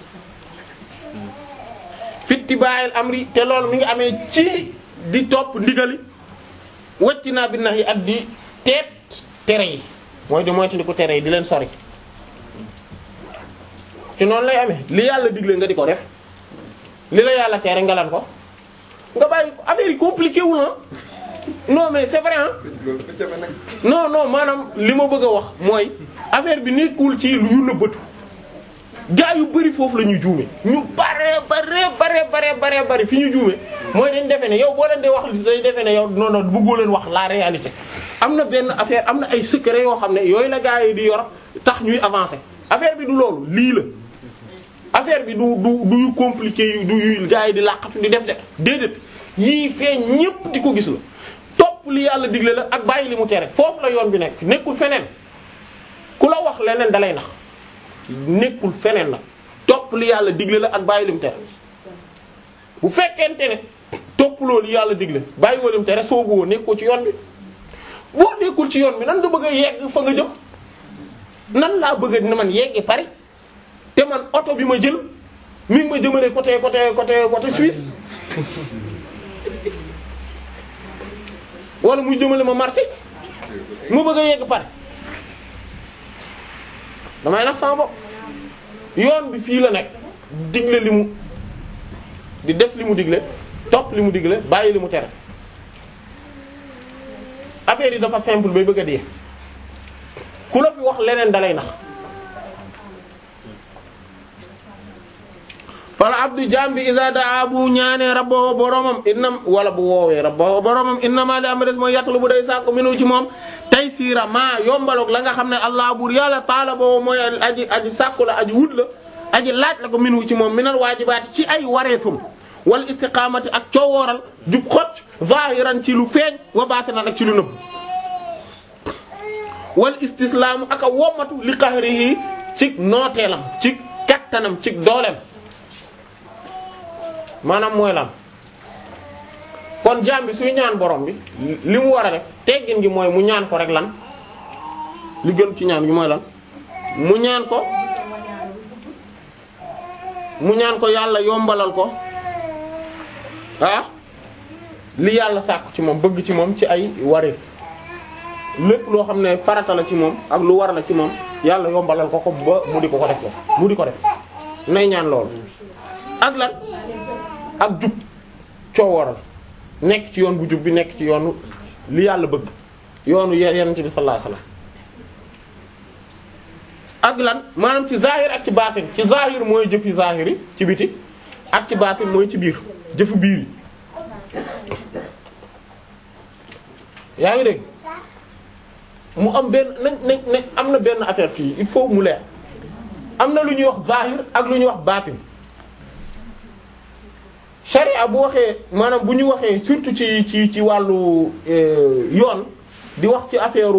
fittiba'il amri te loolu mi ngi amee ci di topp ndigali wacci naa bi nax yi ak di teet tere yi mooy di moytu di ko tere yi di leen sori ci noonu lay amee li yàlla digle nga di ko def li la yàlla tere nga lan ko nga bàyyi ko affaire yi compliqué wu na non mais c'est vrai hein loolu dafa jafe nag. non non maanaam li ma bëgg a wax mooy affaire bi nekkul ci lu nëbbatu gaa yu bari foofu la ñuy juume ñu bare bare bare bare bare bare fi ñu juume mooy dañ defe ne yow boo leen di wax li dañ defe ne yow non non bëggoo leen wax la réalité am na benn affaire am na ay secret yoo xam ne yooyu la gaa yi di yor tax ñuy avancer affaire bi du loolu lii la affaire bi du du du yu compliqué yu du yu gaa yi di làqatu di def de déedéet yii feeñ ñépp di ko gis la topp li yàlla digle la ak bàyyi li mu tere foofu la yoon bi nekk nekkul feneen ku la wax leneen dalay nax nekkul feneen la topp li yàlla digle la ak bàyyi li mu tere bu fekkente ne topp loolu yàlla digle bàyyi woo li mu tere soobu woo nekkoo ci yoon bi boo nekkul ci yoon bi nan nga bëgg a yegg fa nga jëm nan laa bëgg a man yeggi Paris te man oto bi ma jël mi ngi ma jëmale côté côté côté côté Suisse wala muy jëmale ma Marseille ma bëgg a yegg Paris damay nax sama bopp yoon bi fii la nekk digle li mu di def li mu digle topp li mu digle bàyyi li mu tere affaire yi dafa simple bay bëgg a dee ku la fi wax leneen dalay nax fala abdu jaam bi iza daa bu ñaanee rabbahu boromam innam wala bu woowee rabbahu boromam innama li am des mooy yàttlu bu day sàkku minu ci moom tay siira maa yombaloog la nga xam ne allah buur yàlla taala boobu mooy aji aji sàkku la aji wut la aji laaj la ko minu ci moom minal waajibaati ci ay wareefum wal istiqaamati ak coowooral jub xocc zahiran ci lu feeñ wa baatinan ak ci lu nëbb wal istislaamu ak a wommatu li qahrihi ci nooteelam ci kattanam ci dooleem maanaam mooy lan kon jaam bi suy ñaan borom bi li mu war a def teggin gi mooy mu ñaan ko rek lan li gën ci ñaan gi mooy lan mu ñaan ko mu ñaan ko yàlla yombalal ko ah li yàlla sàkku ci moom bëgg ci moom ci ay wareef lépp loo xam ne farata la ci moom ak lu war la ci moom yàlla yombalal ko ko ba mu di ko ko def ko mu di ko def nay ñaan loolu ak lan ak jub coowaral nekk ci yoon bu jub bi nekk ci yoonu li yàlla bëgg yoonu yonent bi sallallahu alayhi wasallam ak lan maanaam ci zahir ak ci baatin ci zahir mooy jëfi zahir yi ci biti ak ci baatin mooy ci biir jëfu biir yi yaa ngi dégg mu am benn nañ nañ nañ am na benn affaire fii il faut mu leer am na lu ñuy wax zahir ak lu ñuy wax baatin sharia bu waxee maanaam bu ñu waxee surtout ci ci ci wàllu yoon di wax ci affaire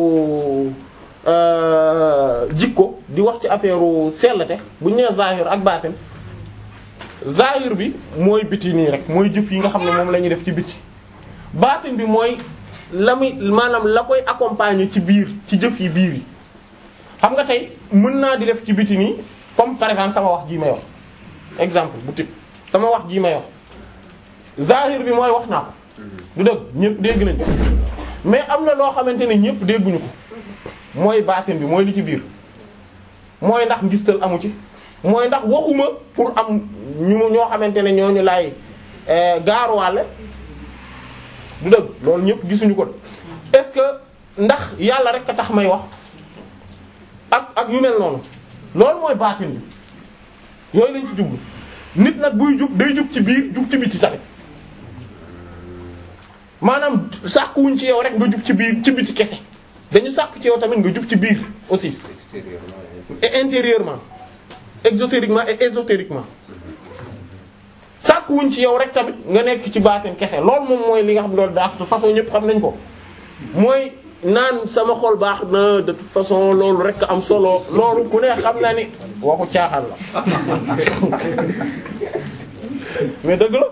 jikko di wax ci affaire sellate bu ñu nee zahir ak baatin zahir bi mooy biti nii rek mooy jëf yi nga xam ne moom la ñuy def ci biti baatin bi mooy la muy maanaam la koy accompagner ci biir ci jëf yi biir yi xam nga tey mën naa di def ci biti nii comme par exemple sama wax jii may wax exemple bu tib sama wax jii may wax zahir bi mooy wax naa ko du dëgg ñëpp dégg nañ mais am na loo xamante ne ñëpp dégguñu ko mooy baatin bi mooy li ci biir mooy ndax ngistal amu ci mooy ndax waxuma pour am ñu ñoo xamante ne ñooñu laay gaaruwaale du dëgg loolu ñëpp gisuñu ko est-ce que ndax yàlla rek a tax may wax ak ak yu mel noonu loolu mooy baatin bi yooyu lañ ci jublu nit nag buy jub day jub ci biir jub ci biti tamit maanaam sàkkuwuñ ci yow rek nga jub ci biir ci biti kese dañu sàkk ci yow tamit nga jub ci biir aussi extérieurement et intérieurement exotériquement et ésotériquement sàkkuwuñ ci yow rek tamit nga nekk ci baatin kese loolu moom mooy li nga xam loolu daa de toute façon ñëpp xam nañ ko mooy naan sama xol baax na de toute façon loolu rek am solo loolu ku ne xam na ni waxu caaxaan la mais dëgg la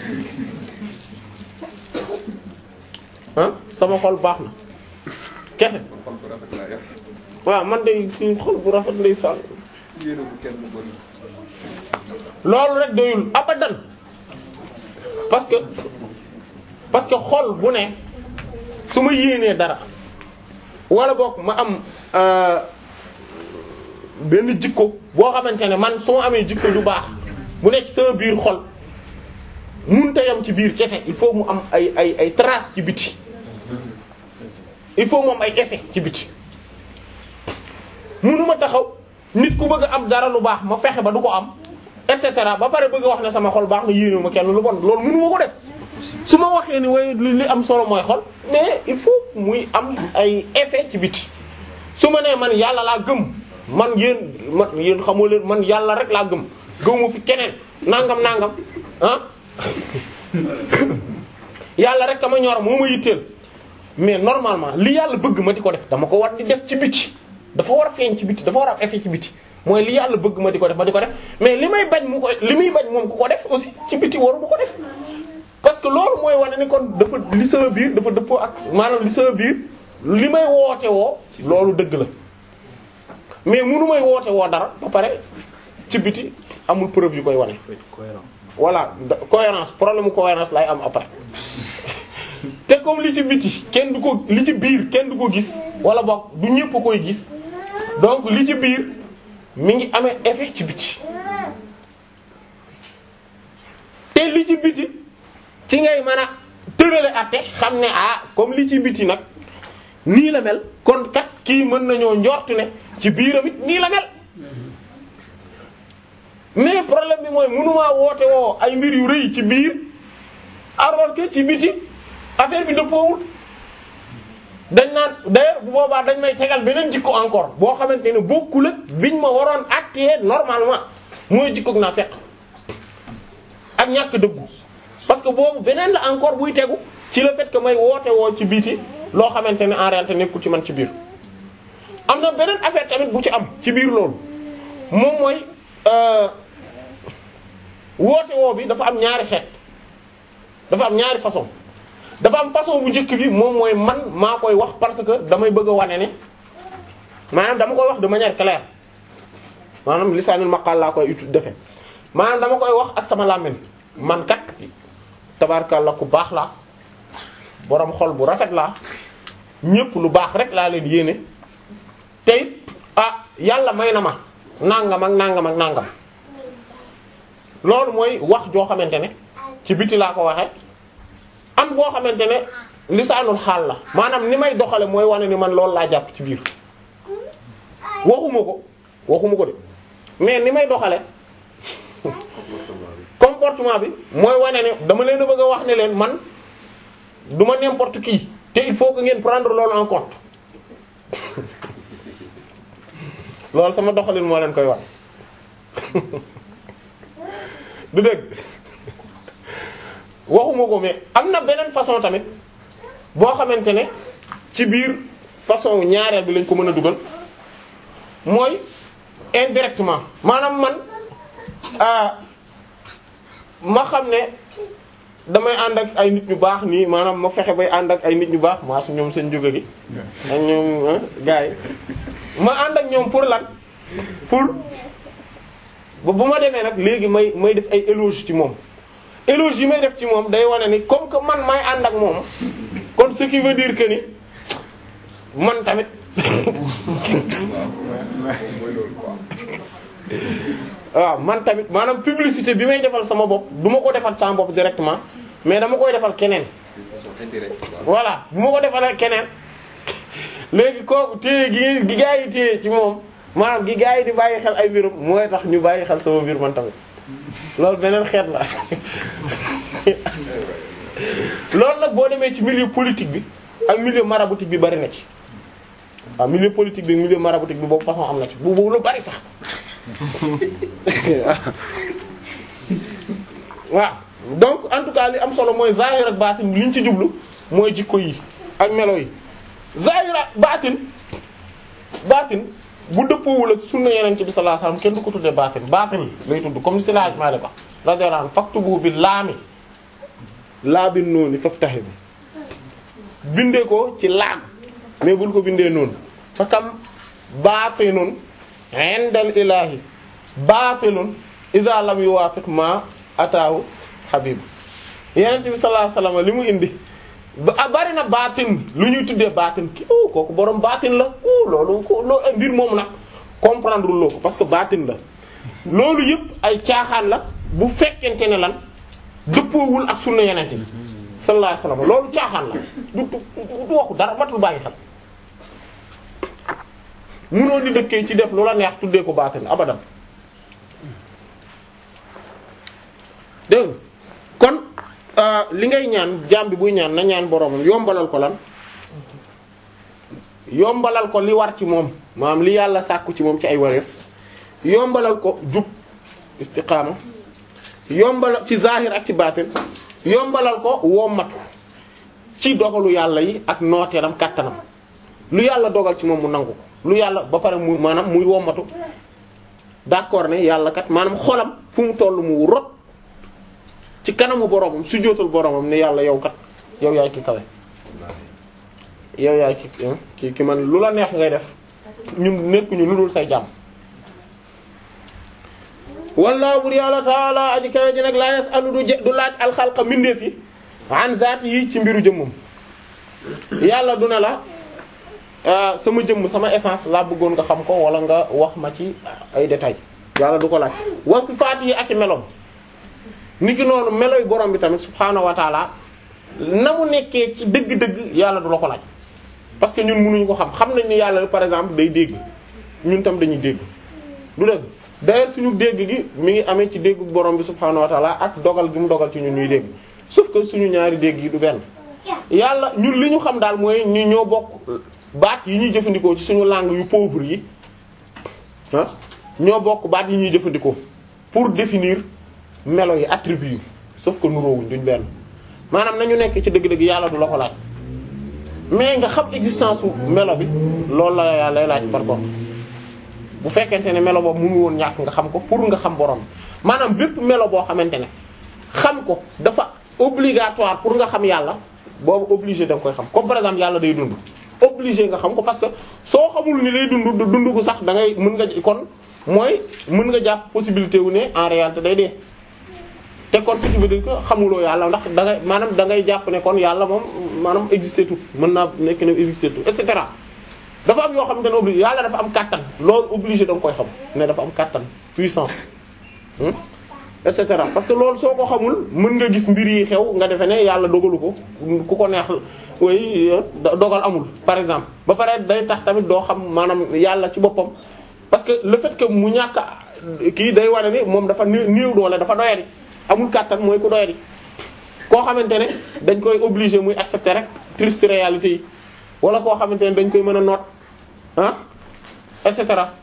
ah sama xol baax na kese xol bu rafet laa yor waaw man de suñu xol bu rafet lay sàll yéene bu kenn bon loolu rek doyul abadan parce que parce que xol bu ne su ma yéenee dara wala boog ma am euh, benn jikko boo xamante ne man su ma amee jikko ju baax bu nekk ci sama biir xol mënut a yam ci biir kese il faut mu am ay ay ay traces ci biti il faut mu am ay effet ci biti mënuma taxaw nit ku bëgg a am dara lu baax ma fexe ba du ko am et cetera ba pare bëgg a wax ne sama xol baax na yéene ma kenn lu bon loolu mënuma ko def su ma waxee ni waaye li am solo mooy xol mais il faut muy am ay effet ci biti su ma nee man yàlla laa gëm man yéen man yéen xamoo leen man yàlla rek laa gëm gëmuma fi keneen nangam nangam ah yàlla rek ma ñor moo ma yitteel mais normalement li yàlla bëgg ma di ko def dama ko war di def ci biti dafa war a feeñ ci biti dafa war a am effet ci biti mooy li yàlla bëgg ma di ko def ma di ko def mais li may bañ mu ko li muy bañ moom ku ko def aussi ci biti waru mu ko def parce que loolu mooy wane ni kon dafa li sama biir dafa dëppoo ak maanaam li sama biir li may woote woo loolu dëgg la mais munu may woote woo dara ba pare ci biti amul preuve yu koy wane. voilà cohérence problème mu cohérence lay am après te comme li ci biti kenn du ko li ci biir kenn du ko gis wala boog du ñëpp koy gis donc li ci biir mi ngi amee effet ci biti te li ci biti ci ngay mën a tërale atte xam ne ah comme li ci biti nag nii la mel kon kat kii mën nañoo njortu ne ci biiram it nii la mel mais problème bi mooy mënumaa woote woo ay mbir yu rëy ci biir alors que ci biti affaire bi dëppoowul dañ naan d'ailleurs bu boobaa dañ may tegal beneen jikko encore boo xamante ne bokkul ak biñ ma waroon acter normalement mooy jikkoog naa fekk ak ñàkk dëggu parce que boobu beneen la encore buy tegu ci le fait que may woote woo ci biti loo xamante ne en réalité nekkul ci man ci biir am na beneen affaire tamit bu ci am ci biir loolu moom mooy woote woo bi dafa am ñaari xeet dafa am ñaari façon dafa am façon bu njëkk bi moom mooy man maa koy wax parce que damay bëgg a wane ne maanaam dama koy wax de manière claire maanaam lisaanul maqal laa koy utu defe maanaam dama koy wax ak sama làmmiñ man kat tabarkalla ku baax laa boroom xol bu rafet laa ñépp lu baax rek laa leen yéene tey ah yàlla may na ma nangam ak nangam ak nangam loolu mooy wax joo xamante ne ci biti laa ko waxe am boo xamante ne lisaanul xaal la maanaam ni may doxale mooy wane ni man loolu laa jàpp ci biir waxuma ko waxuma ko de mais ni may doxale comportement bi mooy wane ne dama leen a bëgg a wax ne leen man du ma n'importe qui te il faut que ngeen prendre loolu en compte loolu sama doxalin moo leen koy wax du dëgg waxuma ko mais am na beneen façon tamit boo xamante ne ci biir façon ñaareel bi lañ ko mën a dugal mooy indirectement maanaam man ma xam ne damay ànd ak ay nit ñu baax nii maanaam ma fexe bay ànd ak ay nit ñu baax maa su ñoom seen jóge gi ak ñoom gars yi ma ànd ak ñoom pour lan pour ba bu ma demee nag léegi may may def ay éloge ci moom éloge yi may def ci moom day wane ni comme que man may ànd ak moom kon ce qui veut dire que ni man tamit waaw man tamit maanaam publicité bi may defal sama bopp du ma ko defal sama bopp directement mais dama koy defal keneen voilà bu ma ko defalee keneen léegi kooku téye gi gi gaa yi téye ci moom maanaam gi gaa yi di bàyyi xel ay mbirum mooy tax ñu bàyyi xel sama mbir man tamit loolu beneen xeet la loolu nag boo demee ci milieu politique bi ak milieu maraboutique bi bari na ci waaw milieu politique bi milieu maraboutique bi boobu façon am na ci bu bu lu bari sax waaw donc en tout cas li am solo mooy zahir ak baatin liñ ci jublu mooy jikko yi ak melo yi zahir ak baatin baatin bu dëppoowul ak sunna yeneen ci bi sallallahu alayhi wasallam kenn du ko tuddee baatin baatin lay tudd comme ni si laaj maa de ko radiyallahu anhu faktubu bi laami laa bi noonu faftahi bi bindee ko ci laam mais bul ko bindee noonu fa kam baatinun indal ilahi baatilun idha lam yuwafiq ma ataahu habib yeneen bi sallallahu alayhi wasallam li mu indi ba bari na baatin lu ñuy tuddee baatin ki o kooku borom baatin la o loolu ko loolu mbir moom nag comprendre loo ko parce que baatin la loolu yëpp ay caaxaan la bu fekkente ne lan dëppoowul ak sunna yenente bi sallallahu alayhi wasallam loolu caaxaan la du du du waxu dara matul bàyyi xel munoo di dëkkee ci def lu la neex tuddee ko baatin abadan dégg nga kon li ngay ñaan jaam bi buy ñaan na ñaan boromam yombalal ko lan yombalal ko li war ci moom maanaam li yàlla sàkku ci moom ci ay wareef yombalal ko jub istiqaama yombalal ci zahir ak ci baatin yombalal ko wommatu ci dogalu yàlla yi ak nooteelam kàttanam lu yàlla dogal ci moom mu nangu ko lu yàlla ba pare mu maanaam muy wommatu d'accord ne yàlla kat maanaam xolam fu mu toll mu rot ci kanamu boromam su jootal boromam ne yàlla yow kat yow yaay ki kawe yow yaay ki ki ki man lu la neex ngay def ñun nekkuñu lu dul say jàmm walla bur yàlla taala aji kawe ji nag laa yasalu du du laaj alxalqa mbindeef yi an zaati yi ci mbiru jëmmam yàlla du ne la sama jëmm sama essence laa bëggoon nga xam ko wala nga wax ma ci ay détails yàlla du ko laaj wa sifaat yi ak i meloom niki noonu meloy borom bi tamit subhaanahu wa taala na mu nekkee ci dëgg-dëgg yàlla du la ko laaj parce que ñun mënuñu ko xam xam nañ ni yàlla par exemple day dégg ñun tam dañuy dégg du dëgg d'ailleurs suñu dégg gi mi ngi amee ci déggu borom bi subhaanahu wa taala ak dogal gi mu dogal ci ñun ñuy dégg sauf que suñu ñaari dégg yi du benn yàlla ñun li ñu xam daal mooy ñu ñoo bokk baat yi ñuy jëfandikoo ci suñu langue yu pauvre yi ah ñoo bokk baat yi ñuy jëfandikoo pour définir melo yi attributs yi sauf que nuroowuñ duñ benn maanaam nañu nekk ci dëgg-dëgg yàlla du la ko laaj mais nga xam existence u melo bi loolu la yàlla lay laaj par contre bu fekkente ne melo boobu mënu woon ñàkk nga xam ko pour nga xam borom maanaam bépp melo boo xamante ne xam ko dafa obligatoire pour nga xam yàlla boobu obligé da nga koy xam comme par exemple yàlla day dund obligé nga xam ko parce que soo xamul ni day dund dund ko sax da ngay mën nga kon mooy mën nga jàpp possibilité wu ne en réalité day dee te kon ce qui veut dire que xamuloo yàlla ndax da ngay maanaam da ngay jàpp ne kon yàlla moom maanaam existé tout mën naa nekk ne existé tout et cetera dafa am yoo xamante ne obligé yàlla dafa am kàttan loolu obligé da nga koy xam ne dafa am kàttan puissance et cetera parce que loolu soo ko xamul mën nga gis mbir yi xew nga defe ne yàlla dogalu ko ku ko neex way dogal amul par exemple ba pare day tax tamit doo xam maanaam yàlla ci boppam parce que le fait que mu ñàkk kii day wane ni moom dafa néew doole dafa doyadi amul kàttan mooy ku doyadi koo xamante ne dañ koy obligé muy accepter rek triste réalité yi wala koo xamante ne dañ koy mën a noot ah et cetera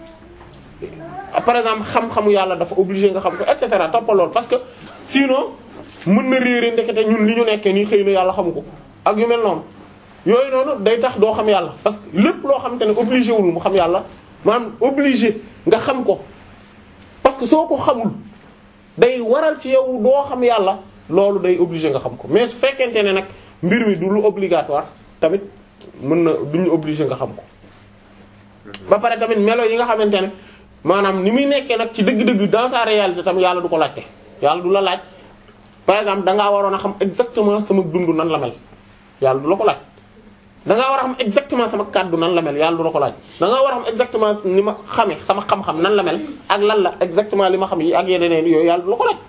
par exemple xam-xamu yàlla dafa obligé nga xam ko et cetera toppal lool parce que sinon mën na réere ndekete ñun li ñu nekkee nii xëy na yàlla xamu ko ak yu mel noonu yooyu noonu day tax doo xam yàlla parce que lépp loo xamante ne obligé wul mu xam yàlla maanaam obligé nga xam ko parce que soo ko xamul day waral ci yow doo xam yàlla loolu day obligé nga xam ko mais su fekkente ne nag mbir mi du lu obligatoire tamit mën na duñu obligé nga xam ko ba pare tamit melo yi nga xamante ne maanaam ni muy nekkee nag ci dëgg-dëgg dans sa réalité tam yàlla du ko laajte yàlla du la laaj par exemple da ngaa waroon a xam exactement sama dund nan la mel yàlla du la ko laaj da ngaa war a xam exactement sama kàddu nan la mel yàlla du la ko laaj da ngaa war a xam exactement ni ma xamee sama xam-xam nan la mel ak lan la exactement li ma xam yi ak yeneen yooyu yàlla du la ko laaj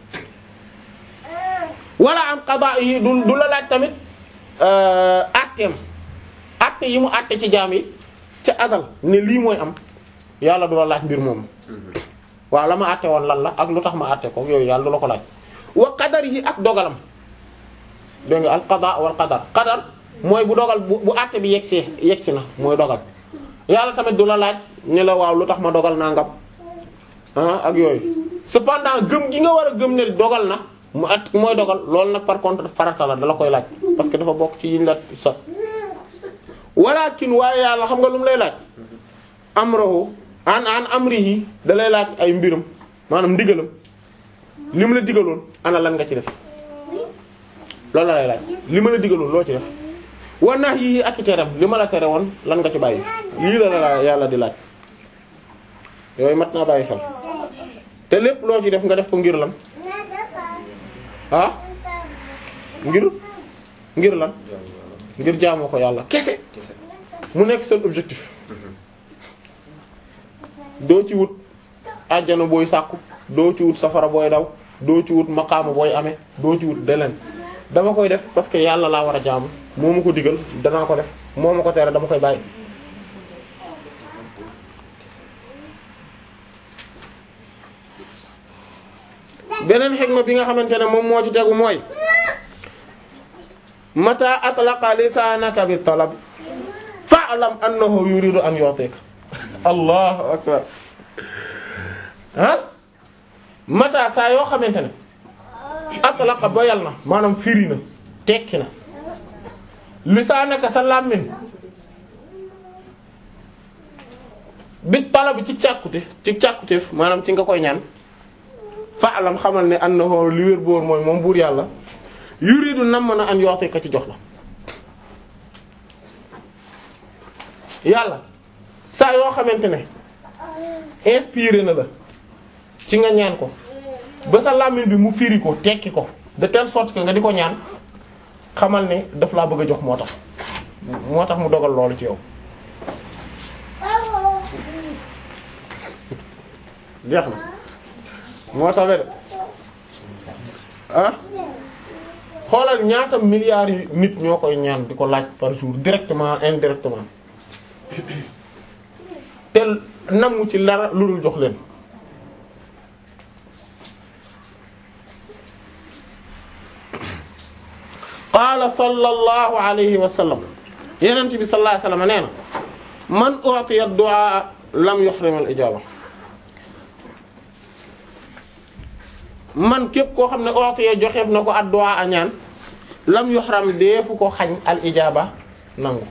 wala am qada yi du du la laaj tamit atteem atte yi mu atte ci jaam yi ca azal ne lii mooy am yàlla du la laaj mbir moom waaw la ma atte woon lan la ak lu tax ma atte ko yooyu yàlla du la ko laaj wa qadar yi ak dogalam dégg nga al qada wal qadar qadar mooy bu dogal bu bu atte bi yegsi yegsi na mooy dogal yàlla tamit du la laaj ni la waaw lu tax ma dogal nangam ah ak yooyu cependant gëm gi nga war a gëm ne dogal na mu at mooy dogal loolu nag par contre farata la dala koy laaj parce que dafa bokk ci yiñ la sos walakin waaye yàlla xam nga lu mu lay laaj amrahu an an amrihi da lay laaj ay mbiram maanaam ndigalam li mu la digaloon ana lan nga ci def loolu la lay laaj li ma la digaloon loo ci def wa nahyi ak i teram li ma la tere woon lan nga ci bàyyi lii la la yàlla di laaj yooyu mat naa bàyyi xel te lépp loo ci def nga def ko ngir lan ah ngir ngir lan ngir jaamoo ko yàlla kese mu nekk seen objectif doo ci wut àjjana booy sàkku doo ci wut safara booy daw doo ci wut maqaama booy amee doo ci wut deleen dama koy def parce que yàlla laa war a jaamu moo ma ko digal danaa ko def moo ma ko tere dama koy bàyyi beneen xikma bi nga xamante ne moom moo ci tegu mooy mata atlaqa lisaanaka bi talab fa'lam annahu yuridu an yu'tika allahu akbar ah mata saa yoo xamante ne atlaqa boyal na maanaam firi na tekki na lisaanaka sa làmmiñ bi talab ci càkkute ci càkkuteef maanaam ci nga koy ñaan fa'lam xamal ne annahu li wér boor mooy moom buur yàlla yuridu nam na an yoxte ka ci jox la yàlla saa yoo xamante ne inspiré na la ci nga ñaan ko ba sa làmmiñ bi mu firi ko tekki ko de telle sorte que nga di ko ñaan xamal ne daf laa bëgg a jox moo tax moo tax mu dogal loolu ci yow jeex na moo tax de ah xoolal ñaata milliards yi nit ñoo koy ñaan di ko laaj par jour directement indirectement te namu ci dara lu dul jox leen qaala sallallahu alayhi wa sallam yenent bi sallallahu alayhi wa sallam nee na man u'tiya ad-du'a lam yuhrim al-ijaba man képp koo xam ne u'tiya joxeef na ko ad-du'a a ñaan lam yuhram deefu ko xañ al-ijaba nangu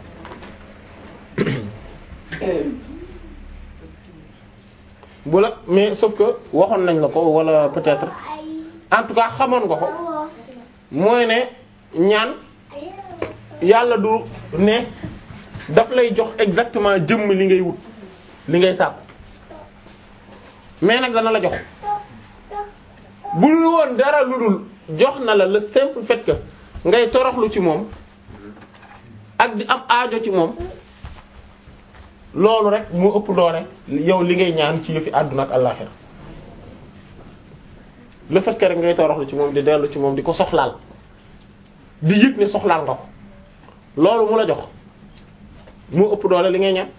bu la mais sauf que waxoon nañ la ko wala peut-être en tout cas xamoon nga ko mooy ne ñaan yàlla du ne daf lay jox exactement jëmm li ngay wut li ngay sàkku mais nag dana la jox bu lu woon dara lu dul jox na la le simple fait que ngay toroxlu ci moom ak di am aajo ci moom loolu rek moo ëpp doole yow li ngay ñaan ci yëfi àdduna ak àllaxira le fait que rek ngay toroxlu ci moom di dellu ci moom di ko soxlaal di yëg ne soxlaal nga ko loolu mu la jox moo ëpp doole li ngay ñaan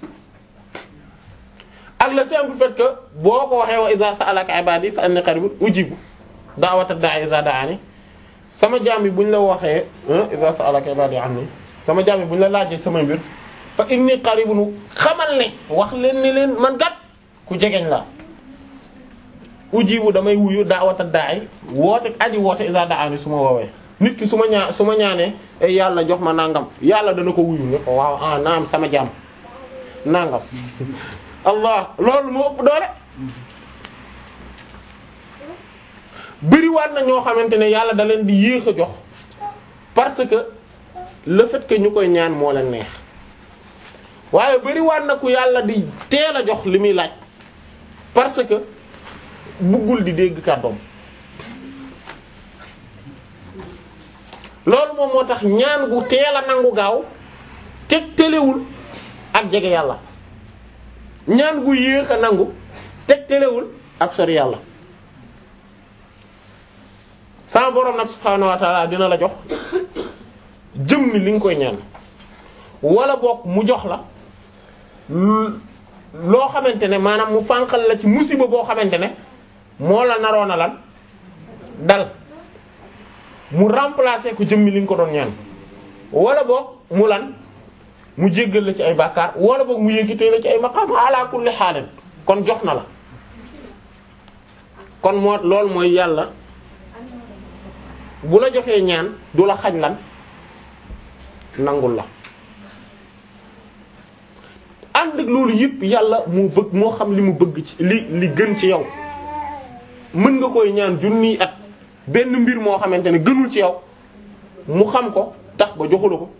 ak le simple fait que boo ko waxee wa iza sa'alaka ibadi fa anni qaribun ujibu da'wata da'i iza da'ani sama jaam yi bu ñu la waxee iza sa'alaka ibadi anni sama jaam yi bu ñu la laajee sama mbir fa inni qaribun xamal ne wax leen ne leen man gat ku jegeñ la ujibu damay wuyu da'wata da'i woote aji woote iza da'ani su ma woowee nit ki su ma ñaa su ma ñaanee ay yàlla jox ma nangam yàlla dana ko wuyu ne ko waaw ah naam sama jaam nangam allah loolu moo ëpp doole bëriwaat na ñoo xamante ne yàlla da leen di yéex a jox parce que le fait que ñu koy ñaan moo leen neex waaye bëriwaat na ku yàlla di teel a jox li muy laaj parce que buggul di dégg kàddoom loolu moom moo tax ñaan gu teel a nangu gaaw te telewul ak jege yàlla ñaan gu yéex a nangu te telewul ak sori yàlla sama borom nag subhaanahu wa ta'ala dina la jox jëm ni li nga koy ñaan wala boog mu jox la loo xamante ne maanaam mu fànqal la ci musiba boo xamante ne moo la naroon a lan dal mu remplacer ko jëmmi li nga ko doon ñaan wala boog mu lan mu jéggal la ci ay bàkkaar wala boog mu yëkkatee la ci ay maqaam ala kulli xaalin kon jox na la kon moo loolu mooy yàlla bu la joxee ñaan du la xañ lan nangul la ànd ak loolu yëpp yàlla moo bëgg moo xam li mu bëgg ci li li gën ci yow mën nga koy ñaan junniy at benn mbir moo xamante ne gënul ci yow mu xam ko tax ba joxula ko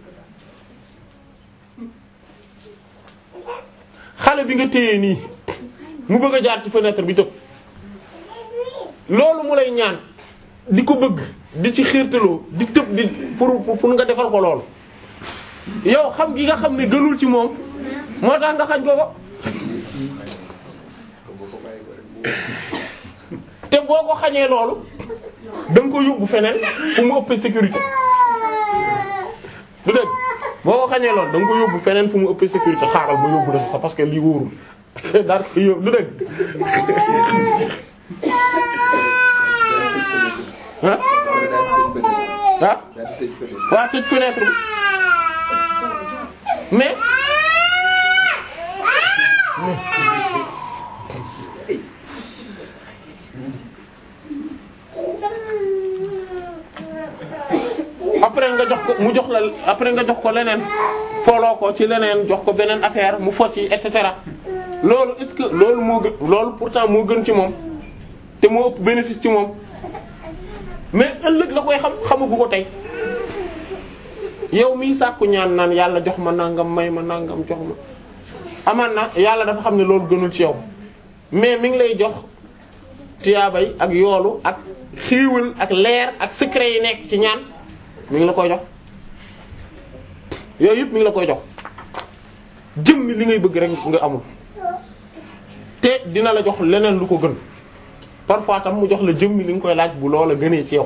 xale bi nga téye nii mu bëgg a jaar ci fenêtre bi tëb loolu mu lay ñaan di ko bëgg di ci xiirtaloo di tëb di pour pour nga defal ko loolu yow xam gi nga xam ne gënul ci moom moo tax nga xañ ko ko te boo ko xañee loolu da nga ko yóbbu feneen fu mu ëppee sécurité du dëgg boo ko xañee lool da nga ko yóbbu feneen fu mu ëppee sécurité xaaral ma yóbbu la sax parce que lii wóorul daal ko yóbbu du dëgg ah ah waa tëj fenêtre bi mais après nga jox ko mu jox la après nga jox ko leneen foloo ko ci leneen jox ko beneen affaire mu focc et cetera loolu est-ce que loolu moo gën loolu pourtant moo gën ci moom te moo ëpp bénéfice ci moom mais ëllëg la koy xam xamagu ko tey yow miy sàkku ñaan naan yàlla jox ma nangam may ma nangam jox ma amaan na yàlla dafa xam ne loolu gënul ci yow mais mi ngi lay jox tiyaabay ak yoolu ak xiiwal ak leer ak secret yi nekk ci ñaan mi ngi la koy jox yooyu yëpp mi ngi la koy jox jëmmi li ngay bëgg rek nga amul te dina la jox leneen lu ko gën parfois tam mu jox la jëmmi li nga koy laaj bu loola gënee ci yow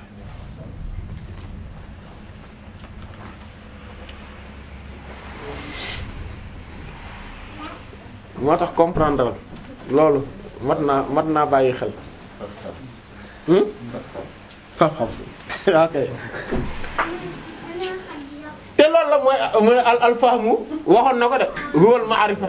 moo tax comprendre loolu mat naa mat naa bàyyi xel hmm xam-xam ok te loolu la mooy mooy al alfahmu waxoon na ko de huwal ma'rifa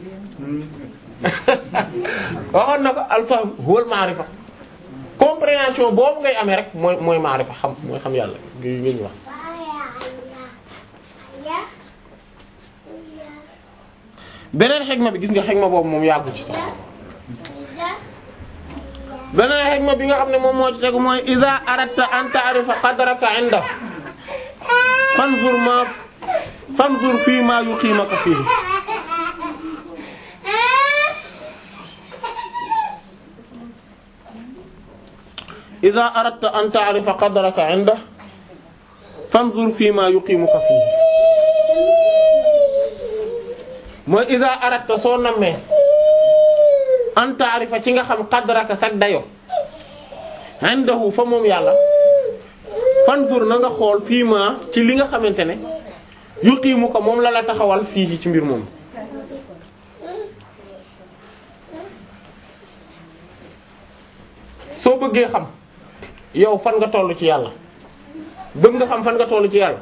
waxoon na ko alfahm huwal ma'rifa compréhension boobu ngay amee rek mooy mooy ma'rifa xam mooy xam yàlla gi ngeen ñu wax beneen xegma bi gis nga xegma boobu moom yàggu ci sax beneen xegma bi nga xam ne moom moo ci tegu mooy iza aradta an ta'rifa qadraka 'inda fanzur ma fanzur fii ma yuqimaka fihi iza aradta an ta'rifa qadraka 'inda fanzur fii ma yuqimuka fihi mooy iza aradta soo nammee an ta'rifa ci nga xam qadraka sag dayo indahu fa moom yàlla fanzur na nga xool fii ma ci li nga xamante ne yuqiimu ko moom la la taxawal fii ci mbir moom soo bëggee xam yow fan nga tollu ci yàlla bëgg nga xam fan nga tollu ci yàlla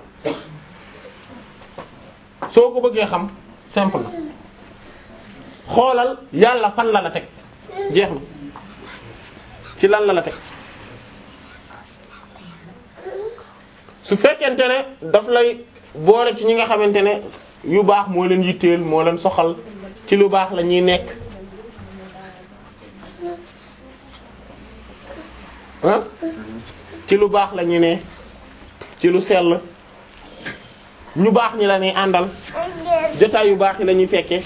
soo ko bëggee xam simple xoolal yàlla fan la la teg jeex na ci lan la la teg su fekkente ne daf lay boole ci ñi nga xamante ne yu baax moo leen yitteel moo leen soxal ci lu baax la ñuy nekk ah ci lu baax la ñuy ne ci lu sell ñu baax ñi la ñuy àndal jotaay yu baax yi la ñuy fekkee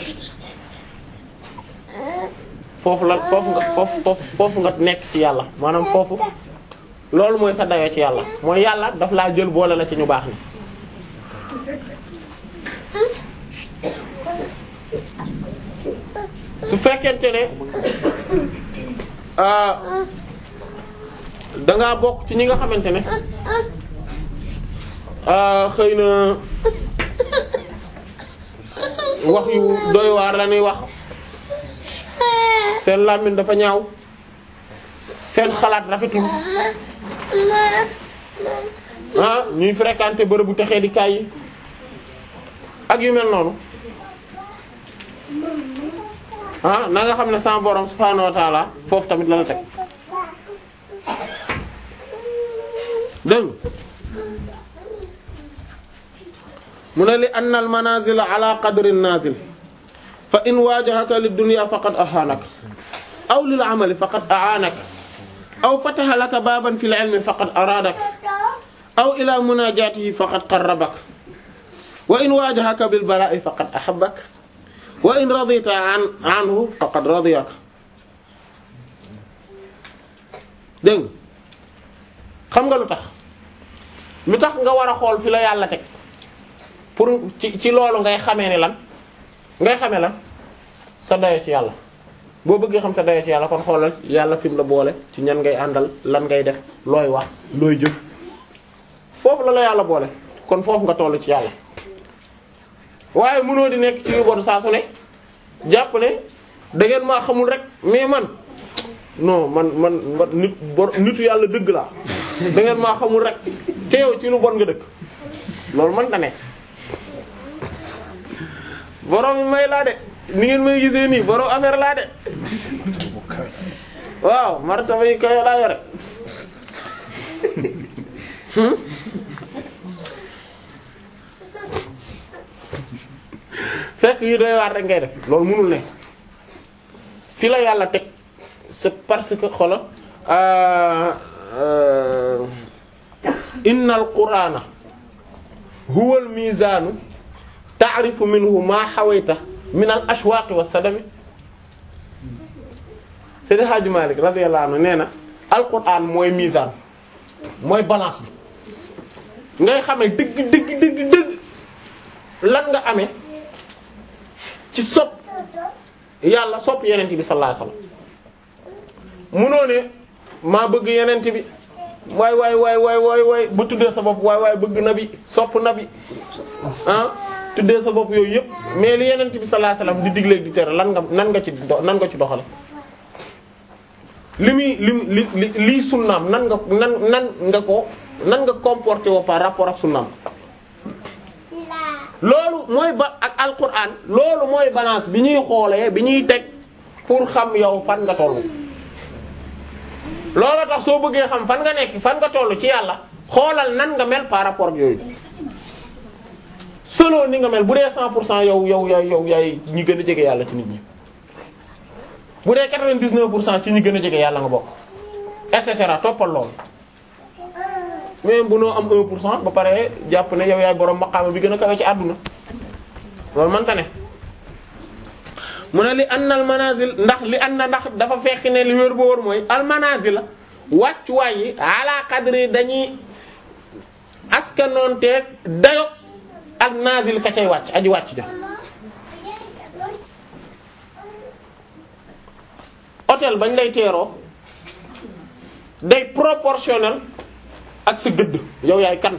foofu la foofu nga foofu foofu nga nekk ci yàlla maanaam foofu loolu mooy sa dayoo ci yàlla mooy yàlla daf laa jël boole la ci ñu baax ni su fekkente ne da ngaa bokk ci ñi nga xamante ne xëy na wax yu doy waar la ñuy wax seen làmmiñ dafa ñaaw seen xalaat rafetul ah ñuy fréquenter bërëbu texee di kaay yi ak yu mel noonu ah na nga xam ne sama borom subhaanahu wa ta'ala foofu tamit la la teg dégg mu ne li anna al manazil ala qadri an-nazil fa in wajahaka lid-dunya faqad ahanak aw lil amali faqad a'anak aw fataha laka baban fil ilmi faqad aradak aw ila munajatihi faqad qarrabak wa in wajahaka bil bala'i faqad ahabbak wa in radita an anhu faqad radiyak dégg xam nga lu tax lu tax nga war a xool fi la yàlla teg pour ci ci loolu ngay xamee ni lan ngay xamee lan sa dayo ci yàlla boo bëggee xam sa dayoo ci yàlla kon xoolal yàlla fi mu la boole ci ñan ngay àndal lan ngay def looy wax looy jëf foofu la la yàlla boole kon foofu nga toll ci yàlla waaye mënoo di nekk ci yu bon saa su ne jàpp ne da ngeen maa xamul rek mais man non man man man nit bor nitu yàlla dëgg laa da ngeen maa xamul rek te yow ci lu bon nga dëkk loolu man da ne borom yi may laa de ni ngeen may gisee nii borom affaire laa de waaw martaba yi kayo laa yore fekk yu doy waar rek ngay def loolu mënul ne fi la yàlla teg c'est parce que xola innal qur'ana huwa al mizanu ta'rifu minhu ma hawayta min al ashwaq was sadami Seydi Hadji Malick radiyallahu anhu nee na alquran mooy mizan mooy balance bi ngay xamee dëgg dëgg dëgg dëgg lan nga amee ci sopp yàlla sopp yenent bi sallallahu alayhi wasallam munoo ne maa bëgg yenent bi waay waay waay waay waay waay ba tuddee sa bopp waay waay bëgg na bi sopp na bi ah tuddee sa bopp yooyu yëpp mais li yenent bi sallallahu alayhi wasallam di digleeg di tere lan nga nan nga ci do nan nga ci doxale li muy li li li lii sunnaam nan nga nan nan nga ko nan nga comporté woo par rapport ak sunnaam loolu mooy ba ak alquran loolu mooy balance bi ñuy xoolee bi ñuy teg pour xam yow fan nga tollu loolu tax soo bëggee xam fan nga nekk fan nga tollu ci yàlla xoolal nan nga mel par rapport ak yooyu selon ni nga mel bu dee 100 pour cent yow yow yow yow yaay ñi gën a jege yàlla ci nit ñi bu dee 99 pour cent ci ñi gën a jege yàlla nga bokk et cetera toppal loolu même bu noo am 1 pour cent ba pare jàpp ne yow yaay borom maqaama bi gën a kawe ci àdduna loolu mënta ne mu ne li anna al manazil ndax li anna ndax dafa fekk ne li wér ba wóor mooy al manazil la wàccuwaay yi ala qadri dañuy askanoonteeg dayo ak nazil ka cay wàcc aji wàcc ja hôtel bañ lay teeroo day proportionnel ak sa gëdd yow yaay kan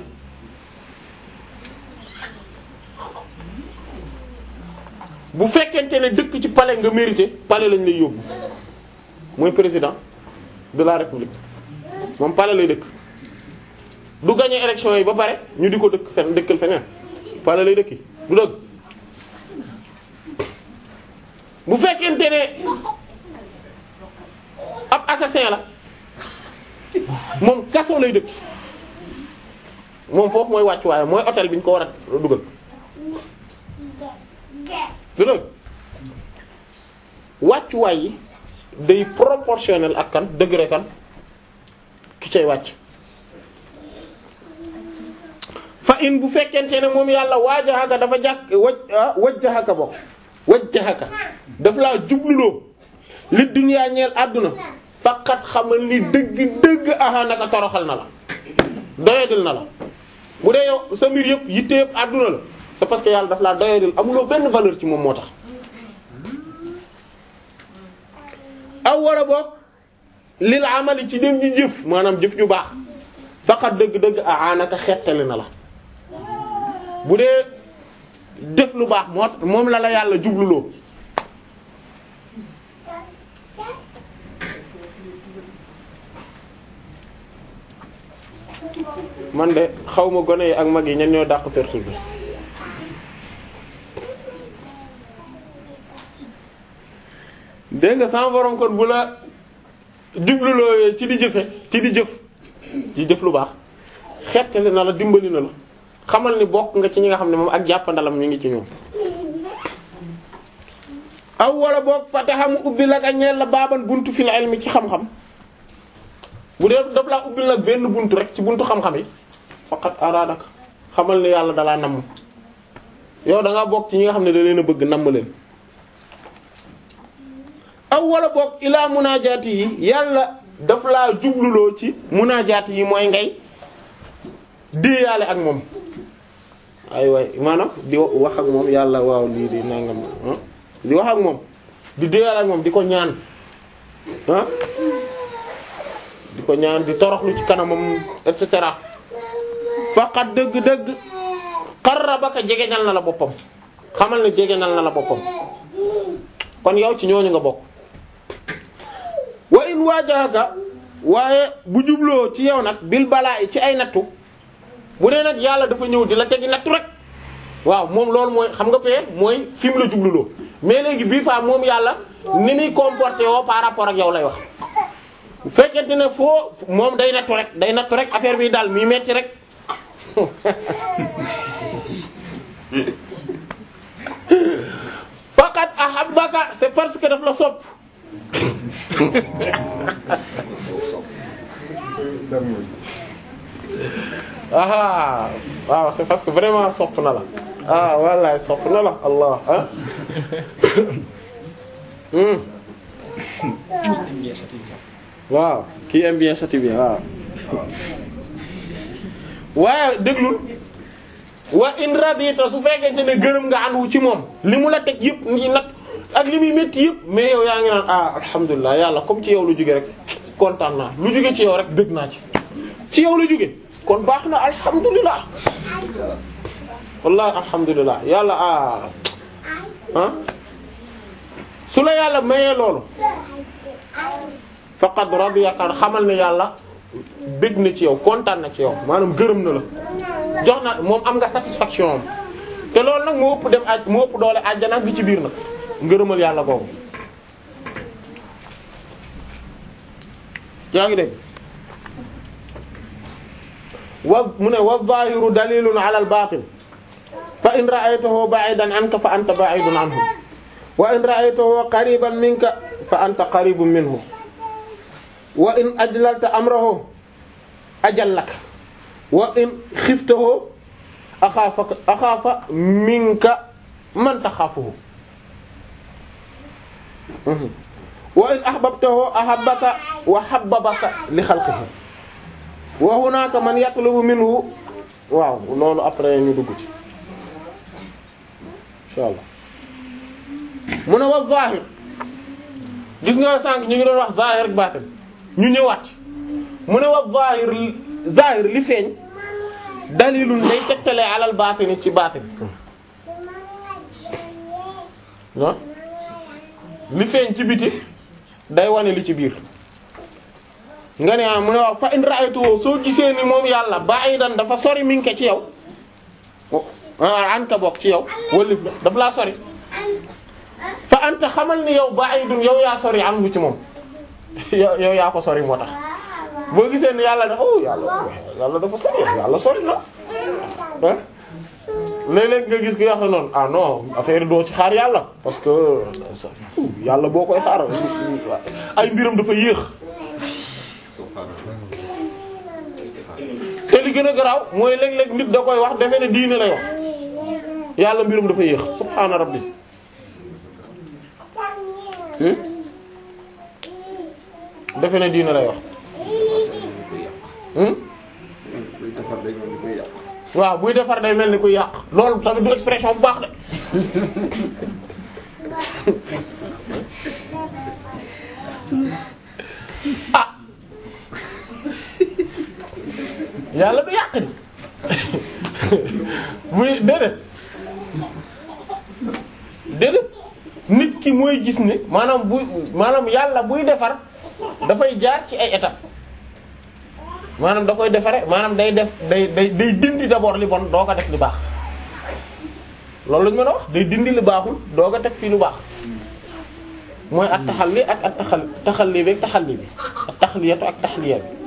bu fekkente ne dëkk ci palais nga mérité palais lañ lay yóbbu mooy président de la république moom palais lay dëkk du gagner élection yi ba pare ñu di ko dëkk fen dëkkal feneen palais lay dëkki du dëgg bu fekkente ne ab assassin la moom kaso lay dëkk moom foofu mooy wàccuwaay mooy hôtel bi ñu ko war a dugal du dëgg wàccuwaay yi day proportionnel ak kan degré kan ki cay wàcc fa in bu fekkente ne moom yàlla waajahaka dafa jàkk waj wajjahaka bokk wajjahaka daf laa jubluloo li duniyaa ñeel àdduna faqat xamal ni dëgg dëgg aha naka toroxal na la doyadil na la bu dee yow sa mbir yëpp yitte yëpp àdduna la c'est parce que yàlla daf laa doyadil amuloo benn valeur ci moom moo tax aw wala boog lil amali ci dem ji jëf maanaam jëf ju baax faqat dëgg-dëgg aha naka xettali na la bu dee def lu baax moo moom la la yàlla jubluloo man de xaw ma gone yi ak mag yi ñan ñoo dàq perturbe dégg nga sama borom kon bu la jubluloo ci di jëfe ci di jëf ci jëf lu baax xettali na la dimbali na la xamal ni bokk nga ci ñi nga xam ne moom ak jàppandalam ñu ngi ci ñoom aw wala boog fataha mu ubbi la ak ñeel la baaban buntu fil ilmi ci xam-xam bu dee daf laa ubbil nag benn buntu rek ci buntu xam-xam yi faqat aradak xamal ne yàlla dalaa namm yow da ngaa bokk ci ñi nga xam ne da leen a bëgg namm leen aw wala boog ilaa munaajaati yi yàlla daf laa jubluloo ci munaajaati yi mooy ngay déeyaale ak moom ay waay maanaam di wax ak moom yàlla waaw lii di nangam di wax ak moom di déyal ak moom di ko ñaan ah di ko ñaan di toroxlu ci kanamam et cetera faqat dëgg-dëgg qarrabaka jegeñal na la boppam xamal ne jegeñal na la boppam kon yow ci ñooñu nga bokk wa in waajahaka waaye bu jubloo ci yow nag bil balaa ci ay nattu bu dee nag yàlla dafa ñëw di la tegi nattu rek waaw moom loolu mooy xam nga pee mooy fi mu la jubluloo mais léegi bii fa moom yàlla ni muy comporté woo par rapport ak yow lay wax bu fekkente ne foo moom day nattu rek day nattu rek affaire bi daal muy metti rek faqat ahabbaka c'est parce que daf la sopp aha waaw c'est parce que vraiment sopp na la ah wallahi sopp na la allah ah hmm waaw qui aime bien châtie bien waaw waaye déglul wa in radita su fekkente ne gërëm nga andu ci moom li mu la teg yëpp ngi nat ak li muy métti yëpp mais yow yaa ngi naan ah alhamdulilah yàlla comme ci yow lu jóge rek kontaan naa lu jóge ci yow rek bëgg naa ci ci yow la jóge kon baax na alhamdulilah wallahi alhamdulilah yàlla ah ah su la yàlla mayee loolu faqad radiyaka xamal ne yàlla bëgg na ci yow kontaan na ci yow maanaam gërëm na la jox na moom am nga satisfaction am te loolu nag moo ëpp dem aj moo ëpp doole àjjana bi ci biir nag ngërëmal yàlla googu yaa ngi dégg wa mu ne wa zahiru dalilun ala al batin fa in ra'aytahu ba'idan anka fa anta ba'idun anhu wa in ra'aytahu qariban minka fa anta qaribun minhu wa in ajlalta amrahu ajallaka wa in xiftahu axaafaka axaafa minka man taxaafuhu wa in ahbabtahu ahabbaka wa habbabaka li xalqihi wa hunaka man yatlubu minhu waaw loolu après ñu dugg ci inshallah mu ne wa zahir gis nga sànq ñu ngi doon wax zahir ak baatin ñu ñëwaat mu ne wa zahir zahir li feeñ dalilun day tegtale alal baatini ci baatin ah li feeñ ci biti day wane li ci biir nga ne ah mu ne waaw fa in ra'aytu soo gisee ni moom yàlla ba'idan dafa sori mi ngi ko ci yow an ka bokk ci yow wallif la daf laa sori fa anta xamal ni yow ba'idun yow yaa sori anhu ci moom yow yow yaa ko sori moo tax boo gisee ni yàlla dafa oh yàlla yàlla dafa sori yàlla sori na ah léeg-léeg nga gis ki wax noonu ah non affaire doo ci xaar yàlla parce que yàlla boo koy xaar ay mbiram dafa yéex te li gën a garaaw mooy léeg-léeg nit da koy wax defe ne diine lay wax yàlla mbiram dafa yéex subhaana rabbi defe ne diine lay wax buy defar day mel ni koy yàq. waaw buy defar day mel ni kuy yàq loolu tamit du expression bu baax de ah yàlla du yàq di muy déedéet déedéet nit ki mooy gis ne maanaam buy maanaam yàlla buy defar dafay jaar ci ay étapes maanaam da koy defare maanaam day def day day day dindi d'abord li bon doo ko def li baax loolu lañu mën a wax day dindi li baaxul doo ko teg fii lu baax mooy at taxalli ak at taxal taxalli bi ak taxalli bi ak taxliyatu ak taxliya bi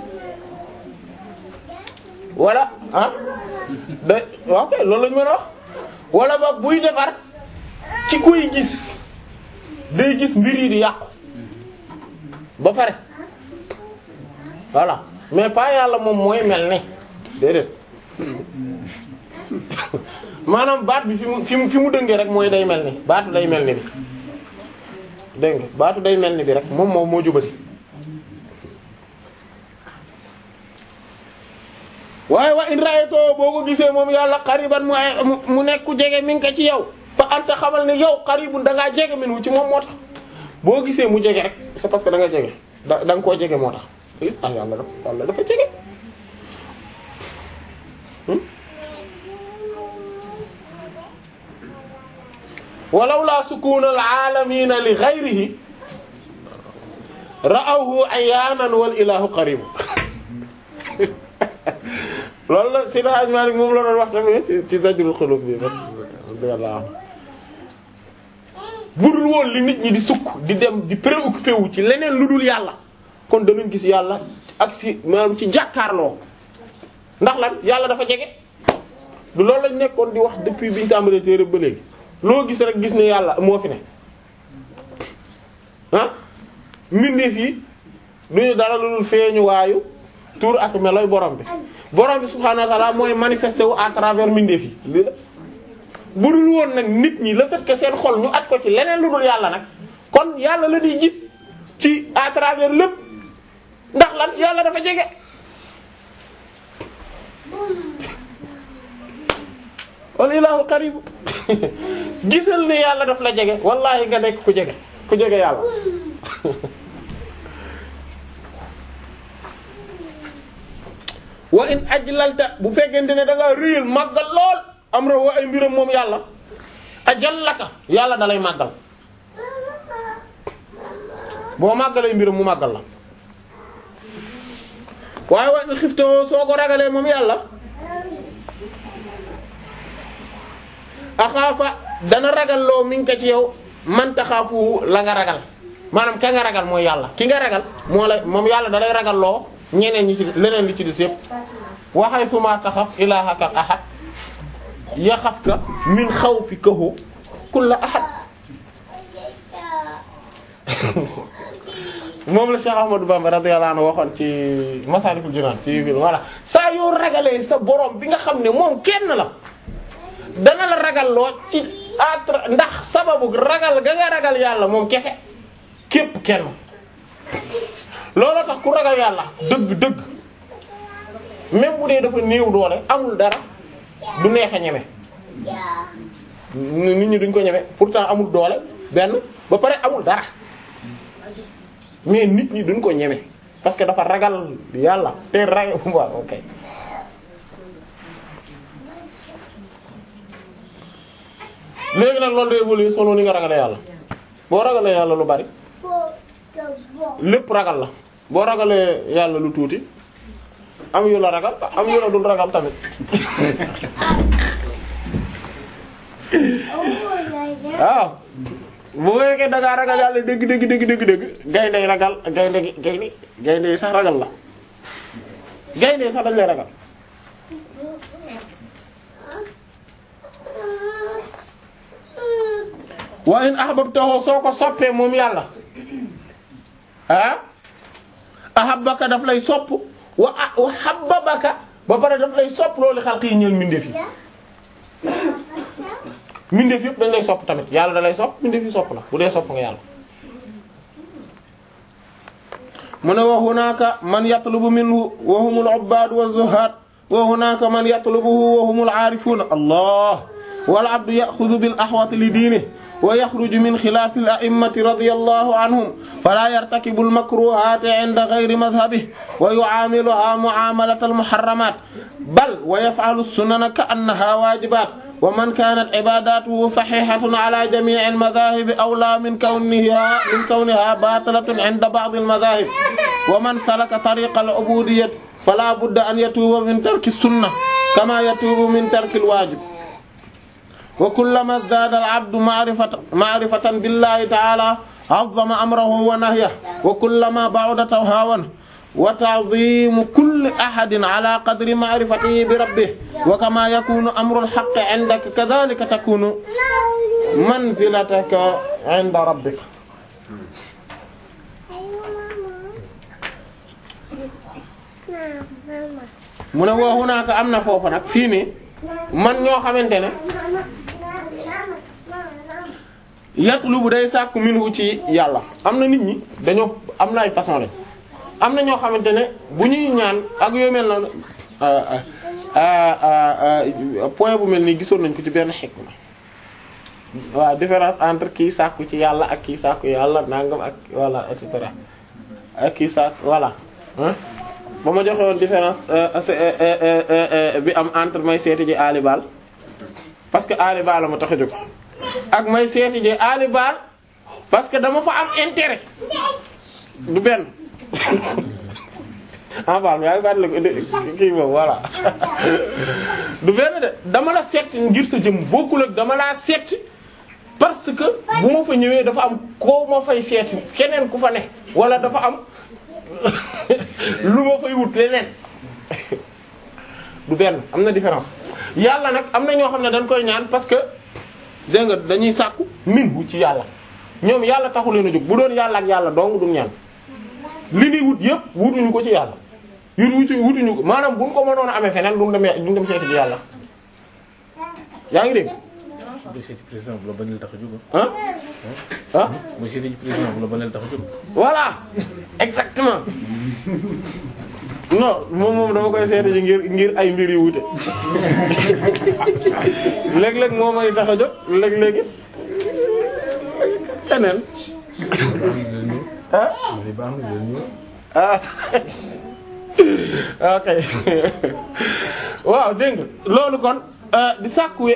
wala ah da ok loolu lañu mën a wax wala boog buy defar ci kuy gis day gis mbir yi di yàqu ba pare voilà mais pas yàlla moom mooy mel ni déedéet maanaam baat bi fi mu fi mu fi mu dëngee rek mooy day mel ni baatu day mel ni bi dégg nga baatu day mel ni bi rek moom moom moo jubati waaye wa in ra'aytoo boo ko gisee moom yàlla qariban mu ay mu nekk ku jege mi ngi ko ci yow fa anta xamal ne yow qaribun da ngaa jege min wu ci moom moo tax boo gisee mu jege rek c'est parce que da nga jege da da nga koo jege moo tax ah yàlla dafa yàlla dafa jege walaw la sukuna al alamina li ghayrihi ra'awhu ayyaman wal ilahu qarib loolu la Seydi Hadji Malick moom la doon wax tamit ci ci Zajrul Qulub bi radiyallahu budul woon li nit ñi di sukk di dem di préoccupé wu ci leneen lu dul yàlla kon danañ gis yàlla ak si maanaam ci jàkkaarloo ndax lan yàlla dafa jege du loolu lañ nekkoon di wax depuis biñu tàmbalee téere ba léegi loo gis rek gis ne yàlla moo fi ne ah mbindeef yi duñu dara lu dul feeñu waayu tur ak meloy borom bi borom bi subhaanahu wa ta'ala mooy manifesté wu à travers mbindeef yi lii la bu dul woon nag nit ñi le fait que seen xol ñu at ko ci leneen lu dul yàlla nag kon yàlla la di gis ci à travers lépp ndax lan yàlla dafa jege wal ilaahu qarib gisal ne yàlla daf la jege wallahi nga nekk ku jege ku jege yàlla wa in ajlalta bu fekkente ne da ngaa réyal màggal lool am ra wa ay mbiram moom yàlla ajallaka yàlla da lay màggal boo màggalee mbiram mu màggal la waaye wa in xiftoo soo ko ragalee moom yàlla axaafa dana ragal loo mi ngi ko ci yow man taxaafu la nga ragal maanaam ka nga ragal mooy yàlla ki nga ragal moo lay moom yàlla da lay ragal loo ñeneen ñi ci leneen li ci des yëpp waxay suma taxaf ilaahaka ahad yaxafka min xawfikahu kulla ahad moom la Cheikh Ahmadou Bamba radiyallahu anhu waxoon ci Masaalikul Jinaan ci voilà saa yoo ragalee sa borom bi nga xam ne moom kenn la dana la ragal loo ci atra ndax sababu ragal ga nga ragal yàlla moom kese képp kenn looloo tax ku ragal yàlla dëgg dëgg même bu dee dafa néew doole amul dara du neex a ñeme nit ñi duñ ko ñeme pourtant amul doole benn ba pare amul dara mais nit ñi duñ ko ñeme parce que dafa ragal yàlla te ragal waaw ok léegi nag loolu day évoluer solo ni nga ragale yàlla boo ragalee yàlla lu bari lépp ragal la boo ragalee yàlla lu tuuti am yu la ragal am yu la dul ragal tamit waaw bu fekkee da ngaa ragal yàlla dëgg dëgg dëgg dëgg dëgg gaynde ragal gaynde gaynde gaynde sax ragal la gaynde sax dañ lay ragal wa in ahbabtahu soo ko soppee moom yàlla ah ahabbaka daf lay sopp wa wa habbabaka ba pare daf lay sopp loolu xalq yi ñeel mbindeef yi mbindeef yëpp dañ lay sopp tamit yàlla da lay sopp mbindeef yi sopp la bu dee sopp nga yàlla mu ne wa hunaka man yatlubu minhu wa humul ubbad wa zuhad wa hunaka man yatlubuhu wa humul aarifun allah wal abdu yaxudu bil axwati li diinihi wa yaxruju min xilaafi al a'immati radiyallahu anhum falaa yartakibu al makruhaati inda gayri madhabihi wa yu'aamiluhaa mu'aamalata al muharramaat bal wa yaf'alu as-sunana ka'annahaa waajibaat wa man kaanat ibaadaatuhu saxiixatan alaa jamii'i al madaahibi awlaa min kawnihaa min kawnihaa baatilatan inda ba'di al madaahib wa man salaka tariiqa al ubuudiyyati falaa budda an yatuuba min tarki as-sunna kamaa yatuubu min tarki al waajib wa kullama izdaada al-abdu ma'rifatan ma'rifatan billahi ta'ala 'azzama amrahu wa nahyahu wa kullama ba'uda hawan wa ta'zimu kulli ahadin 'ala qadri ma'rifatihi bi rabbih wa kama yakunu amru al-haqqi 'indaka kadhalika takunu manzilataka 'inda rabbika mu ne wa hunaaka am na foofu nag fii nii man ñoo xamante ne yatlubu day sàkku minhu ci yàlla am na nit ñi dañoo am na ay façon lañ am na ñoo xamante ne bu ñuy ñaan ak yooyu mel noonu point bu mel nii gisoon nañ ko ci benn xikma waaw différence entre kii sàkku ci yàlla ak kii sàkku yàlla nangam ak voilà et cetera ak kii sàkku voilà ah ba ma joxe woon différence bi am entre may seeti ji Ali Baal parce que Ali Baal la ma tax a jóg ak may seeti ji Ali Baal parce que dama fa am intérêt du benn ah Baal yaa ngi baal la kii boobu voilà du benn de dama la seet ngir sa jëm bokkul ak dama laa seet parce que bu ma fa ñëwee dafa am koo ma fay seet keneen ku fa ne wala dafa am lu ma fay wut leneen du benn am na différence yàlla nag am na ñoo xam ne dañ koy ñaan parce que dégg nga dañuy sàkku min bu ci yàlla ñoom yàlla taxu leen a jóg bu doon yàlla ak yàlla dong du ñaan li ñuy wut yëpp wutuñu ko ci yàlla yut wutu wutuñu ko maanaam buñ ko mënoon a amee feneen duñ dem duñ dem seeti ci yàlla yaa ngi dégg bu seeti président bu la bañal tax a jóg ah ah bu seeti président bu la bañal tax a jóg voilà exactement non moom moom dama koy seeti ji ngir ngir ay mbir yu wute léeg-léeg moo may tax a jóg léeg-léeg it keneen ah ah ok waaw dégg nga loolu kon di sàkkuwe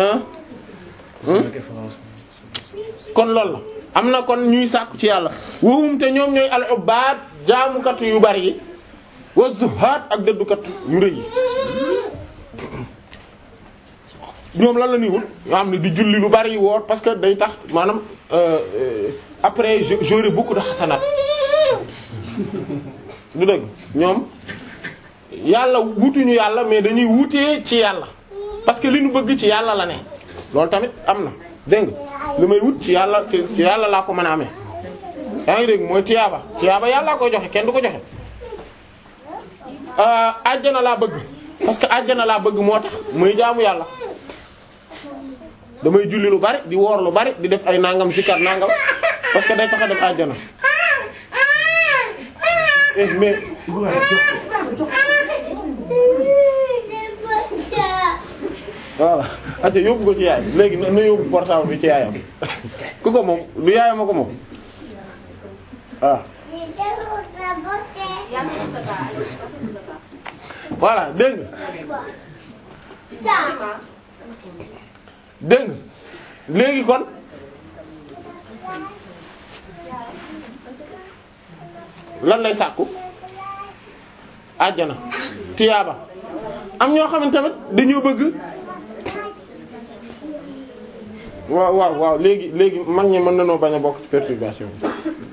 kon loolu la am na kon ñuy sàkku ci yàlla wowum te ñoom ñooy al ubbad jaamukatu yu bari yi wa zuhaad ak dëddukat yu rëy yi ñoom lan la ñuy wut yoo xam ne di julli lu bari woor parce que day tax maanaam après j'aurai beaucoup de xasanaat du dëgg ñoom yàlla wutuñu yàlla mais dañuy wutee ci yàlla parce que li ñu bëgg ci yàlla la ne loolu tamit am na dégg nga li may wut ci yàlla ci yàlla laa ko mën a amee yaa ngi dégg mooy tiyaaba tiyaaba yàllaa koy joxe kenn du ko joxe àjjana laa bëgg parce que àjjana laa bëgg moo tax muy jaamu yàlla damay julli lu bari di woor lu bari di def ay nangam zikar nangam parce que day tax a def àjjana eh mais voilà ate yóbbu ko ci yaay léegi na na yóbbu portable bi ci yaayam ku ko moom du yaayam a ko moom waaw voilà dégg nga dégg nga léegi kon lan lay sàkku àjjana tiyaaba am ñoo xam ne tamit dañoo bëgg waaw waaw waaw léegi léegi mag ñi mën nañoo bañ a bokk ci perturbation bi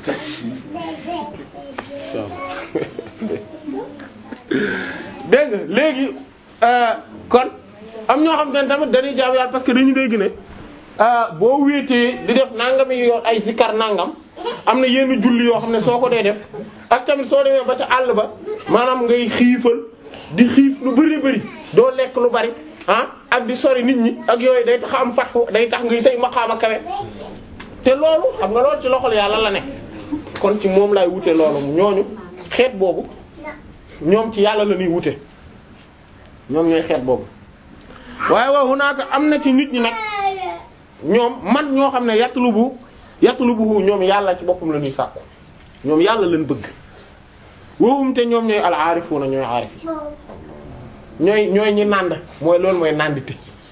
dégg nga léegi kon am ñoo xam ne tamit dañuy jaamu yàlla parce que dañu dégg ne boo wéetee di def nangami yoon ay zikar nangam am na yenn julli yoo xam ne soo ko dee def ak tamit soo demee ba ca àll ba maanaam ngay xiifal di xiif lu bari bari doo lekk lu bari ah ak di sori nit ñi ak yooyu day tax am fatxu day tax ngay say maqaama kawe te loolu xam nga loolu ci loxol yàlla la ne kon ci moom lay wute loolu ñooñu xeet boobu ñoom ci yàlla la ñuy wute ñoom ñooy xeet boobu waaye wa hunaaka am na ci nit ñi nag ñoom man ñoo xam ne yatlubu yatlubu ñoom yàlla ci boppam la ñuy sàkku ñoom yàlla lañ bëgg woowum te ñoom ñooy al aarifuuna ñooy aarif yi ñooy ñooy ñi nànd mooy loolu mooy nàndite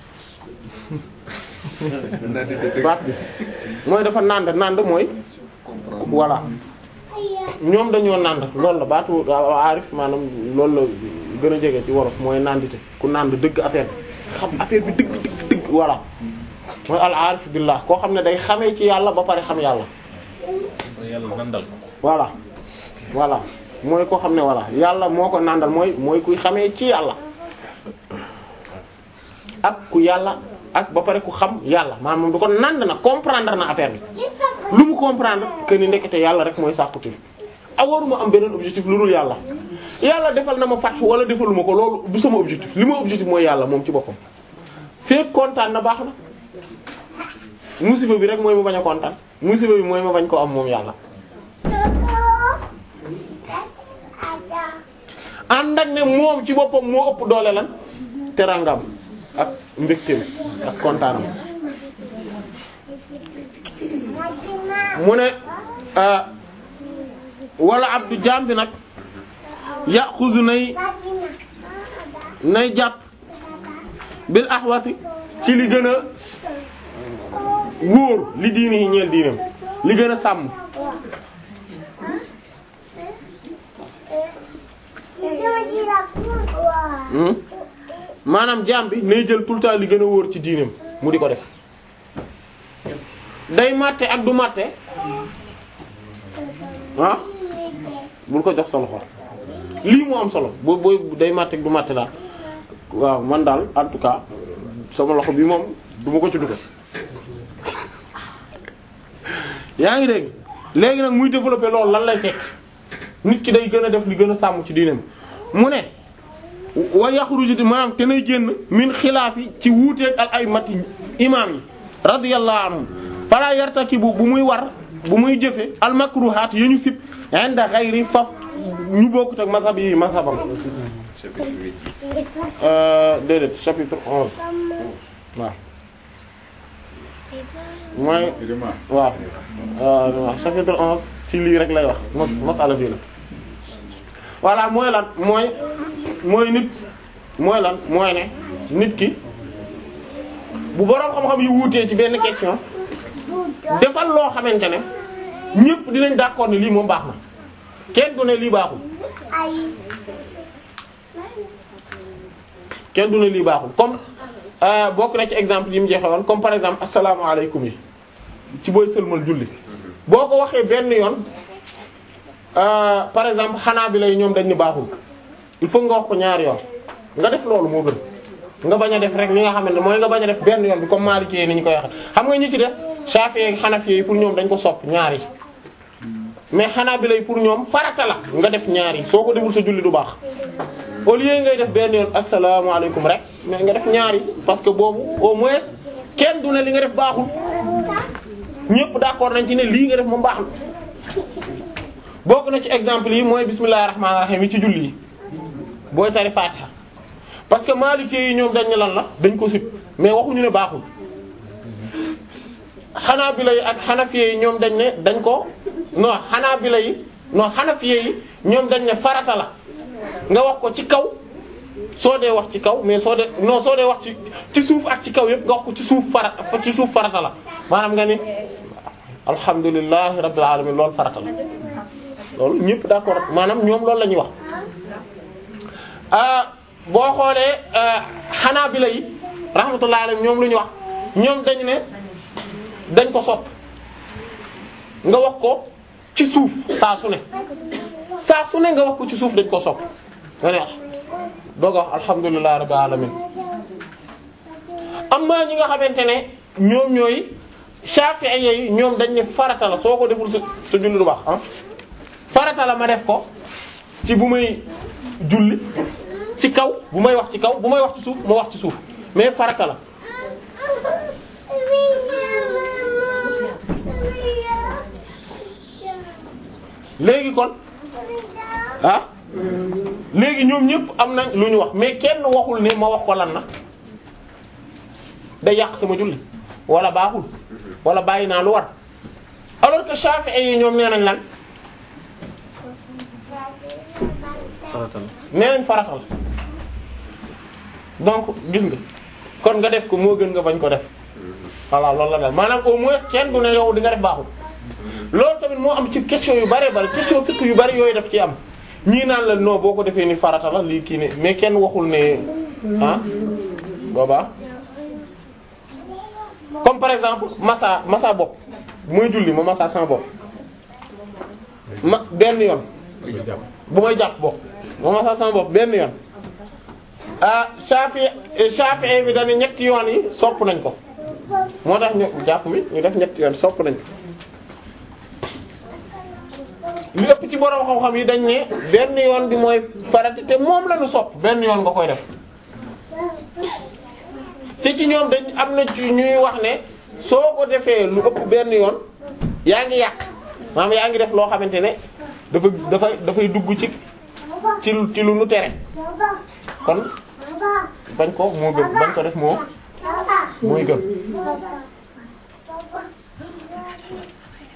baat bi mooy dafa nànd nànd mooy voilà ñoom dañoo nànd loolu la baatu aarif maanaam loolu la gën a jege ci wolof mooy nàndite ku nànd dëgg affaire bi xam affaire bi dëgg dëgg dëgg voilà mooy al aarif billah koo xam ne day xamee ci yàlla ba pare xam yàlla yàlla nandal ko voilà voilà mooy koo xam ne voilà yàlla moo ko nàndal mooy mooy kuy xamee ci yàlla ak ku yàlla ak ba pare ku xam yàlla maanaam moom du ko nànd na comprendre na affaire bi lu mu comprendre que ni ndekete yàlla rek mooy sàkkutif a waruma am beneen objectif lu dul yàlla yàlla defal na ma fat wala defaluma ko loolu du sama objectif li ma objectif mooy yàlla moom ci boppam fekk kontaan na baax na musiba bi rek mooy ma bañ a kontaan musiba bi mooy ma bañ ko am moom yàlla ànd ak ne moom ci boppam moo ëpp doole lan terangam ak mbégteem ak kontaanam mu ne ah, wala abdu jaam bi nag yaxuzu nay nay jàpp bil axwati ci li gën a wóor li diini yi ñeel diinam li gën a sàmm Hmm? maanaam jaam bi nay jël tout le temps li gën a wóor ci diinam mu di ko def day màtte ak du màtte ah bul ko jox sa loxo lii moo am solo boo booy day màtte ak du màtte daal waaw man daal en tout cas sama loxo bi moom du ma ko ci dugal yaa ngi dégg léegi nag muy développer loolu lan lay tekk nit ki day gën a def li gën a sàmm ci diinam mu ne wa yaxruju di maanaam te nay génn min xilaafi ci wuuteeg al aymati imaam yi radiyallahu anhum fala yartakibu bu muy war bu muy jëfe al makruhaat yu ñu sib inda ghayri faf ñu bokkut ak mazhab yi mazhabam chapitre huit. euh déedéet chapitre onze waaw mooy waaw waaw chapitre onze ci lii rek lay wax mas masala bii la voilà mooy lan mooy mooy nit mooy lan mooy ne nit ki bu boroom xam-xam yi wuutee ci benn question defal loo xamante ne ñépp dinañ d'accord ne lii moom baax na kenn du ne lii baaxul kenn du ne lii baaxul comme euh, bokk na ci exemple yi mu joxe woon comme par exemple asalaamaaleykum yi ci booy sëlmal julli boo ko waxee benn yoon euh, par exemple xanaa bi lay ñoom dañ ni baaxul il faut nga wax ko ñaari yoon nga def loolu moo gën nga bañ a def rek li nga xamante ne mooy nga bañ a def benn yoon bi comme Maliki yi ni ñu koy waxe xam nga ñi ci des Shafi'i ak Hanafi yi pour ñoom dañ ko sopp ñaari mais xanaa bi lay pour ñoom farata la nga def ñaari soo ko deful sa julli du baax au lieu ngay def benn yoon asalaamaaleykum rek mais nga def ñaari parce que boobu au moins kenn du ne li nga def baaxul ñëpp d'accord nañ ci ne lii nga def moom baaxul bokk na ci exemple yi mooy bismillahir rahmanir rahim yi ci julli yi booy tari Fatiha parce que Maliki yi ñoom dañ ne lan la dañ ko sib mais waxuñu ne baaxul Hanabila yi ak Hanafi yi ñoom dañ ne dañ ko non Hanabila yi non Hanafi yi ñoom dañ ne farata la nga wax ko ci kaw soo dee wax ci kaw mais soo dee non soo dee wax ci ci suuf ak ci kaw yëpp nga wax ko ci suuf farata ci suuf farata la maanaam nga ni alhamdulillahi rabbil alamin loolu farata la loolu ñëpp d'accord maanaam ñoom loolu la ñuy wax ah boo xoolee Hanabila yi rahmatullahi alayhim ñoom lu ñu wax ñoom dañ ne dañ ko sopp nga wax ko ci suuf saa su ne saa su ne nga wax ko ci suuf dañ ko sopp nga ne doog a wax alhamdulillahi rabbil alamin am na ñi nga xamante ne ñoom ñooy Shafi'i yi ñoom dañ ne farata la soo ko deful sa sa julli du baax ah farata la ma def ko ci bu may julli ci kaw bu may wax ci kaw bu may wax ci suuf ma wax ci suuf mais farata la léegi kon ah léegi ñoom ñëpp am nañ lu ñu wax mais kenn waxul ne ma wax ko lan na day yàq sama julli wala baaxul wala bàyyi naa lu war alors que Shafi'i yi ñoom nee nañ lan farata la nee nañ farata la donc gis nga kon nga def ko moo gën nga bañ ko def voilà loolu la daal maanaam au moins kenn du ne yow di nga def baaxul loolu tamit moo am ci question yu bari bari question fekk yu bari yooyu daf ci am ñii naan la non boo ko defee ni farata la lii kii ne mais kenn waxul ne ah boobaa comme par exemple massa massa bopp muy julli ma massa sama bopp ma benn yoon bu may jàpp bopp ma massa sama bopp benn yoon ah Shafi Shafi bi dañu ñetti yoon yi sopp nañ ko moo tax ñu jàpp mi ñu def ñetti yoon sopp nañ ko li ëpp ci borom xam-xam yi dañ ne benn yoon bi mooy farata te moom la ñu sopp benn yoon nga koy def te ci ñoom dañ am na ci ñuy wax ne soo ko defee lu ëpp benn yoon yaa ngi yàq maanaam yaa ngi def loo xamante ne dafa dafay dafay dugg ci ci lu ci lu nu tere kon bañ ko moo gën bañ ko def moo mooy gën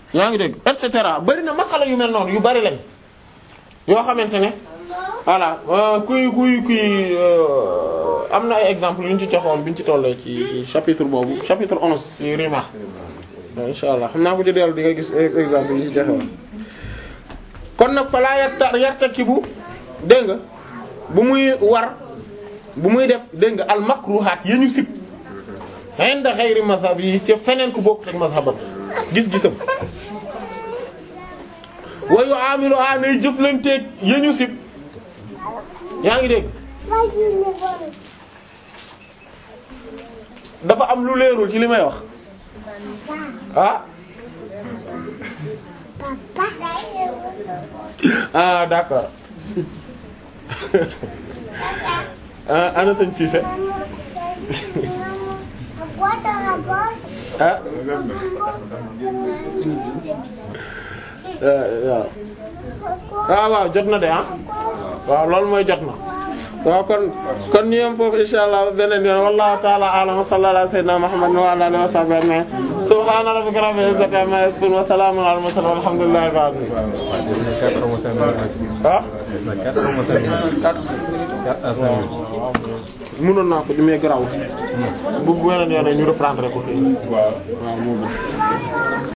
yaa ngi dégg et cetera bari na masala yu mel noonu yu bari lañ yoo xamante ne voilà euh, kuy kuy kuy euh, am na ay exemple yu ñu ci joxoon bi ñu ci tollee ci chapitre boobu chapitre onze ci rima insha allah xam naa ko ci dellu di nga gis exemple yi ñu ci joxoon kon nag falaa yarta yartakibu dégg nga bu muy war bu muy def dégg nga al makruhaat ya ñu sib inda ghayri mazhab yi ci feneen ku bokk ak mazhabam gis-gisam wa yu'amilu a nay jëflanteeg ya ñu sib yaa ngi dégg dafa am lu leerul ci li may wax ah ah d'accord ah ana sëñ Cissé ah waaw ah waaw jot na de ah waaw loolu mooy jot na waaw kon kon ñu yem foofu insha Allah beneen yoon wallahu ta'ala a'lam wa sallallahu ala sayyidina Muhammad wa ala alihi wa sahbihi ajma'in subhana rabbika rabbil izzati amma yasifun wa salamun ala al mursalin walhamdulillahi rabbil alamin ah mënoon naa ko di mais garaaw bu beneen yoon ñu reprendre ko fii waaw moo gën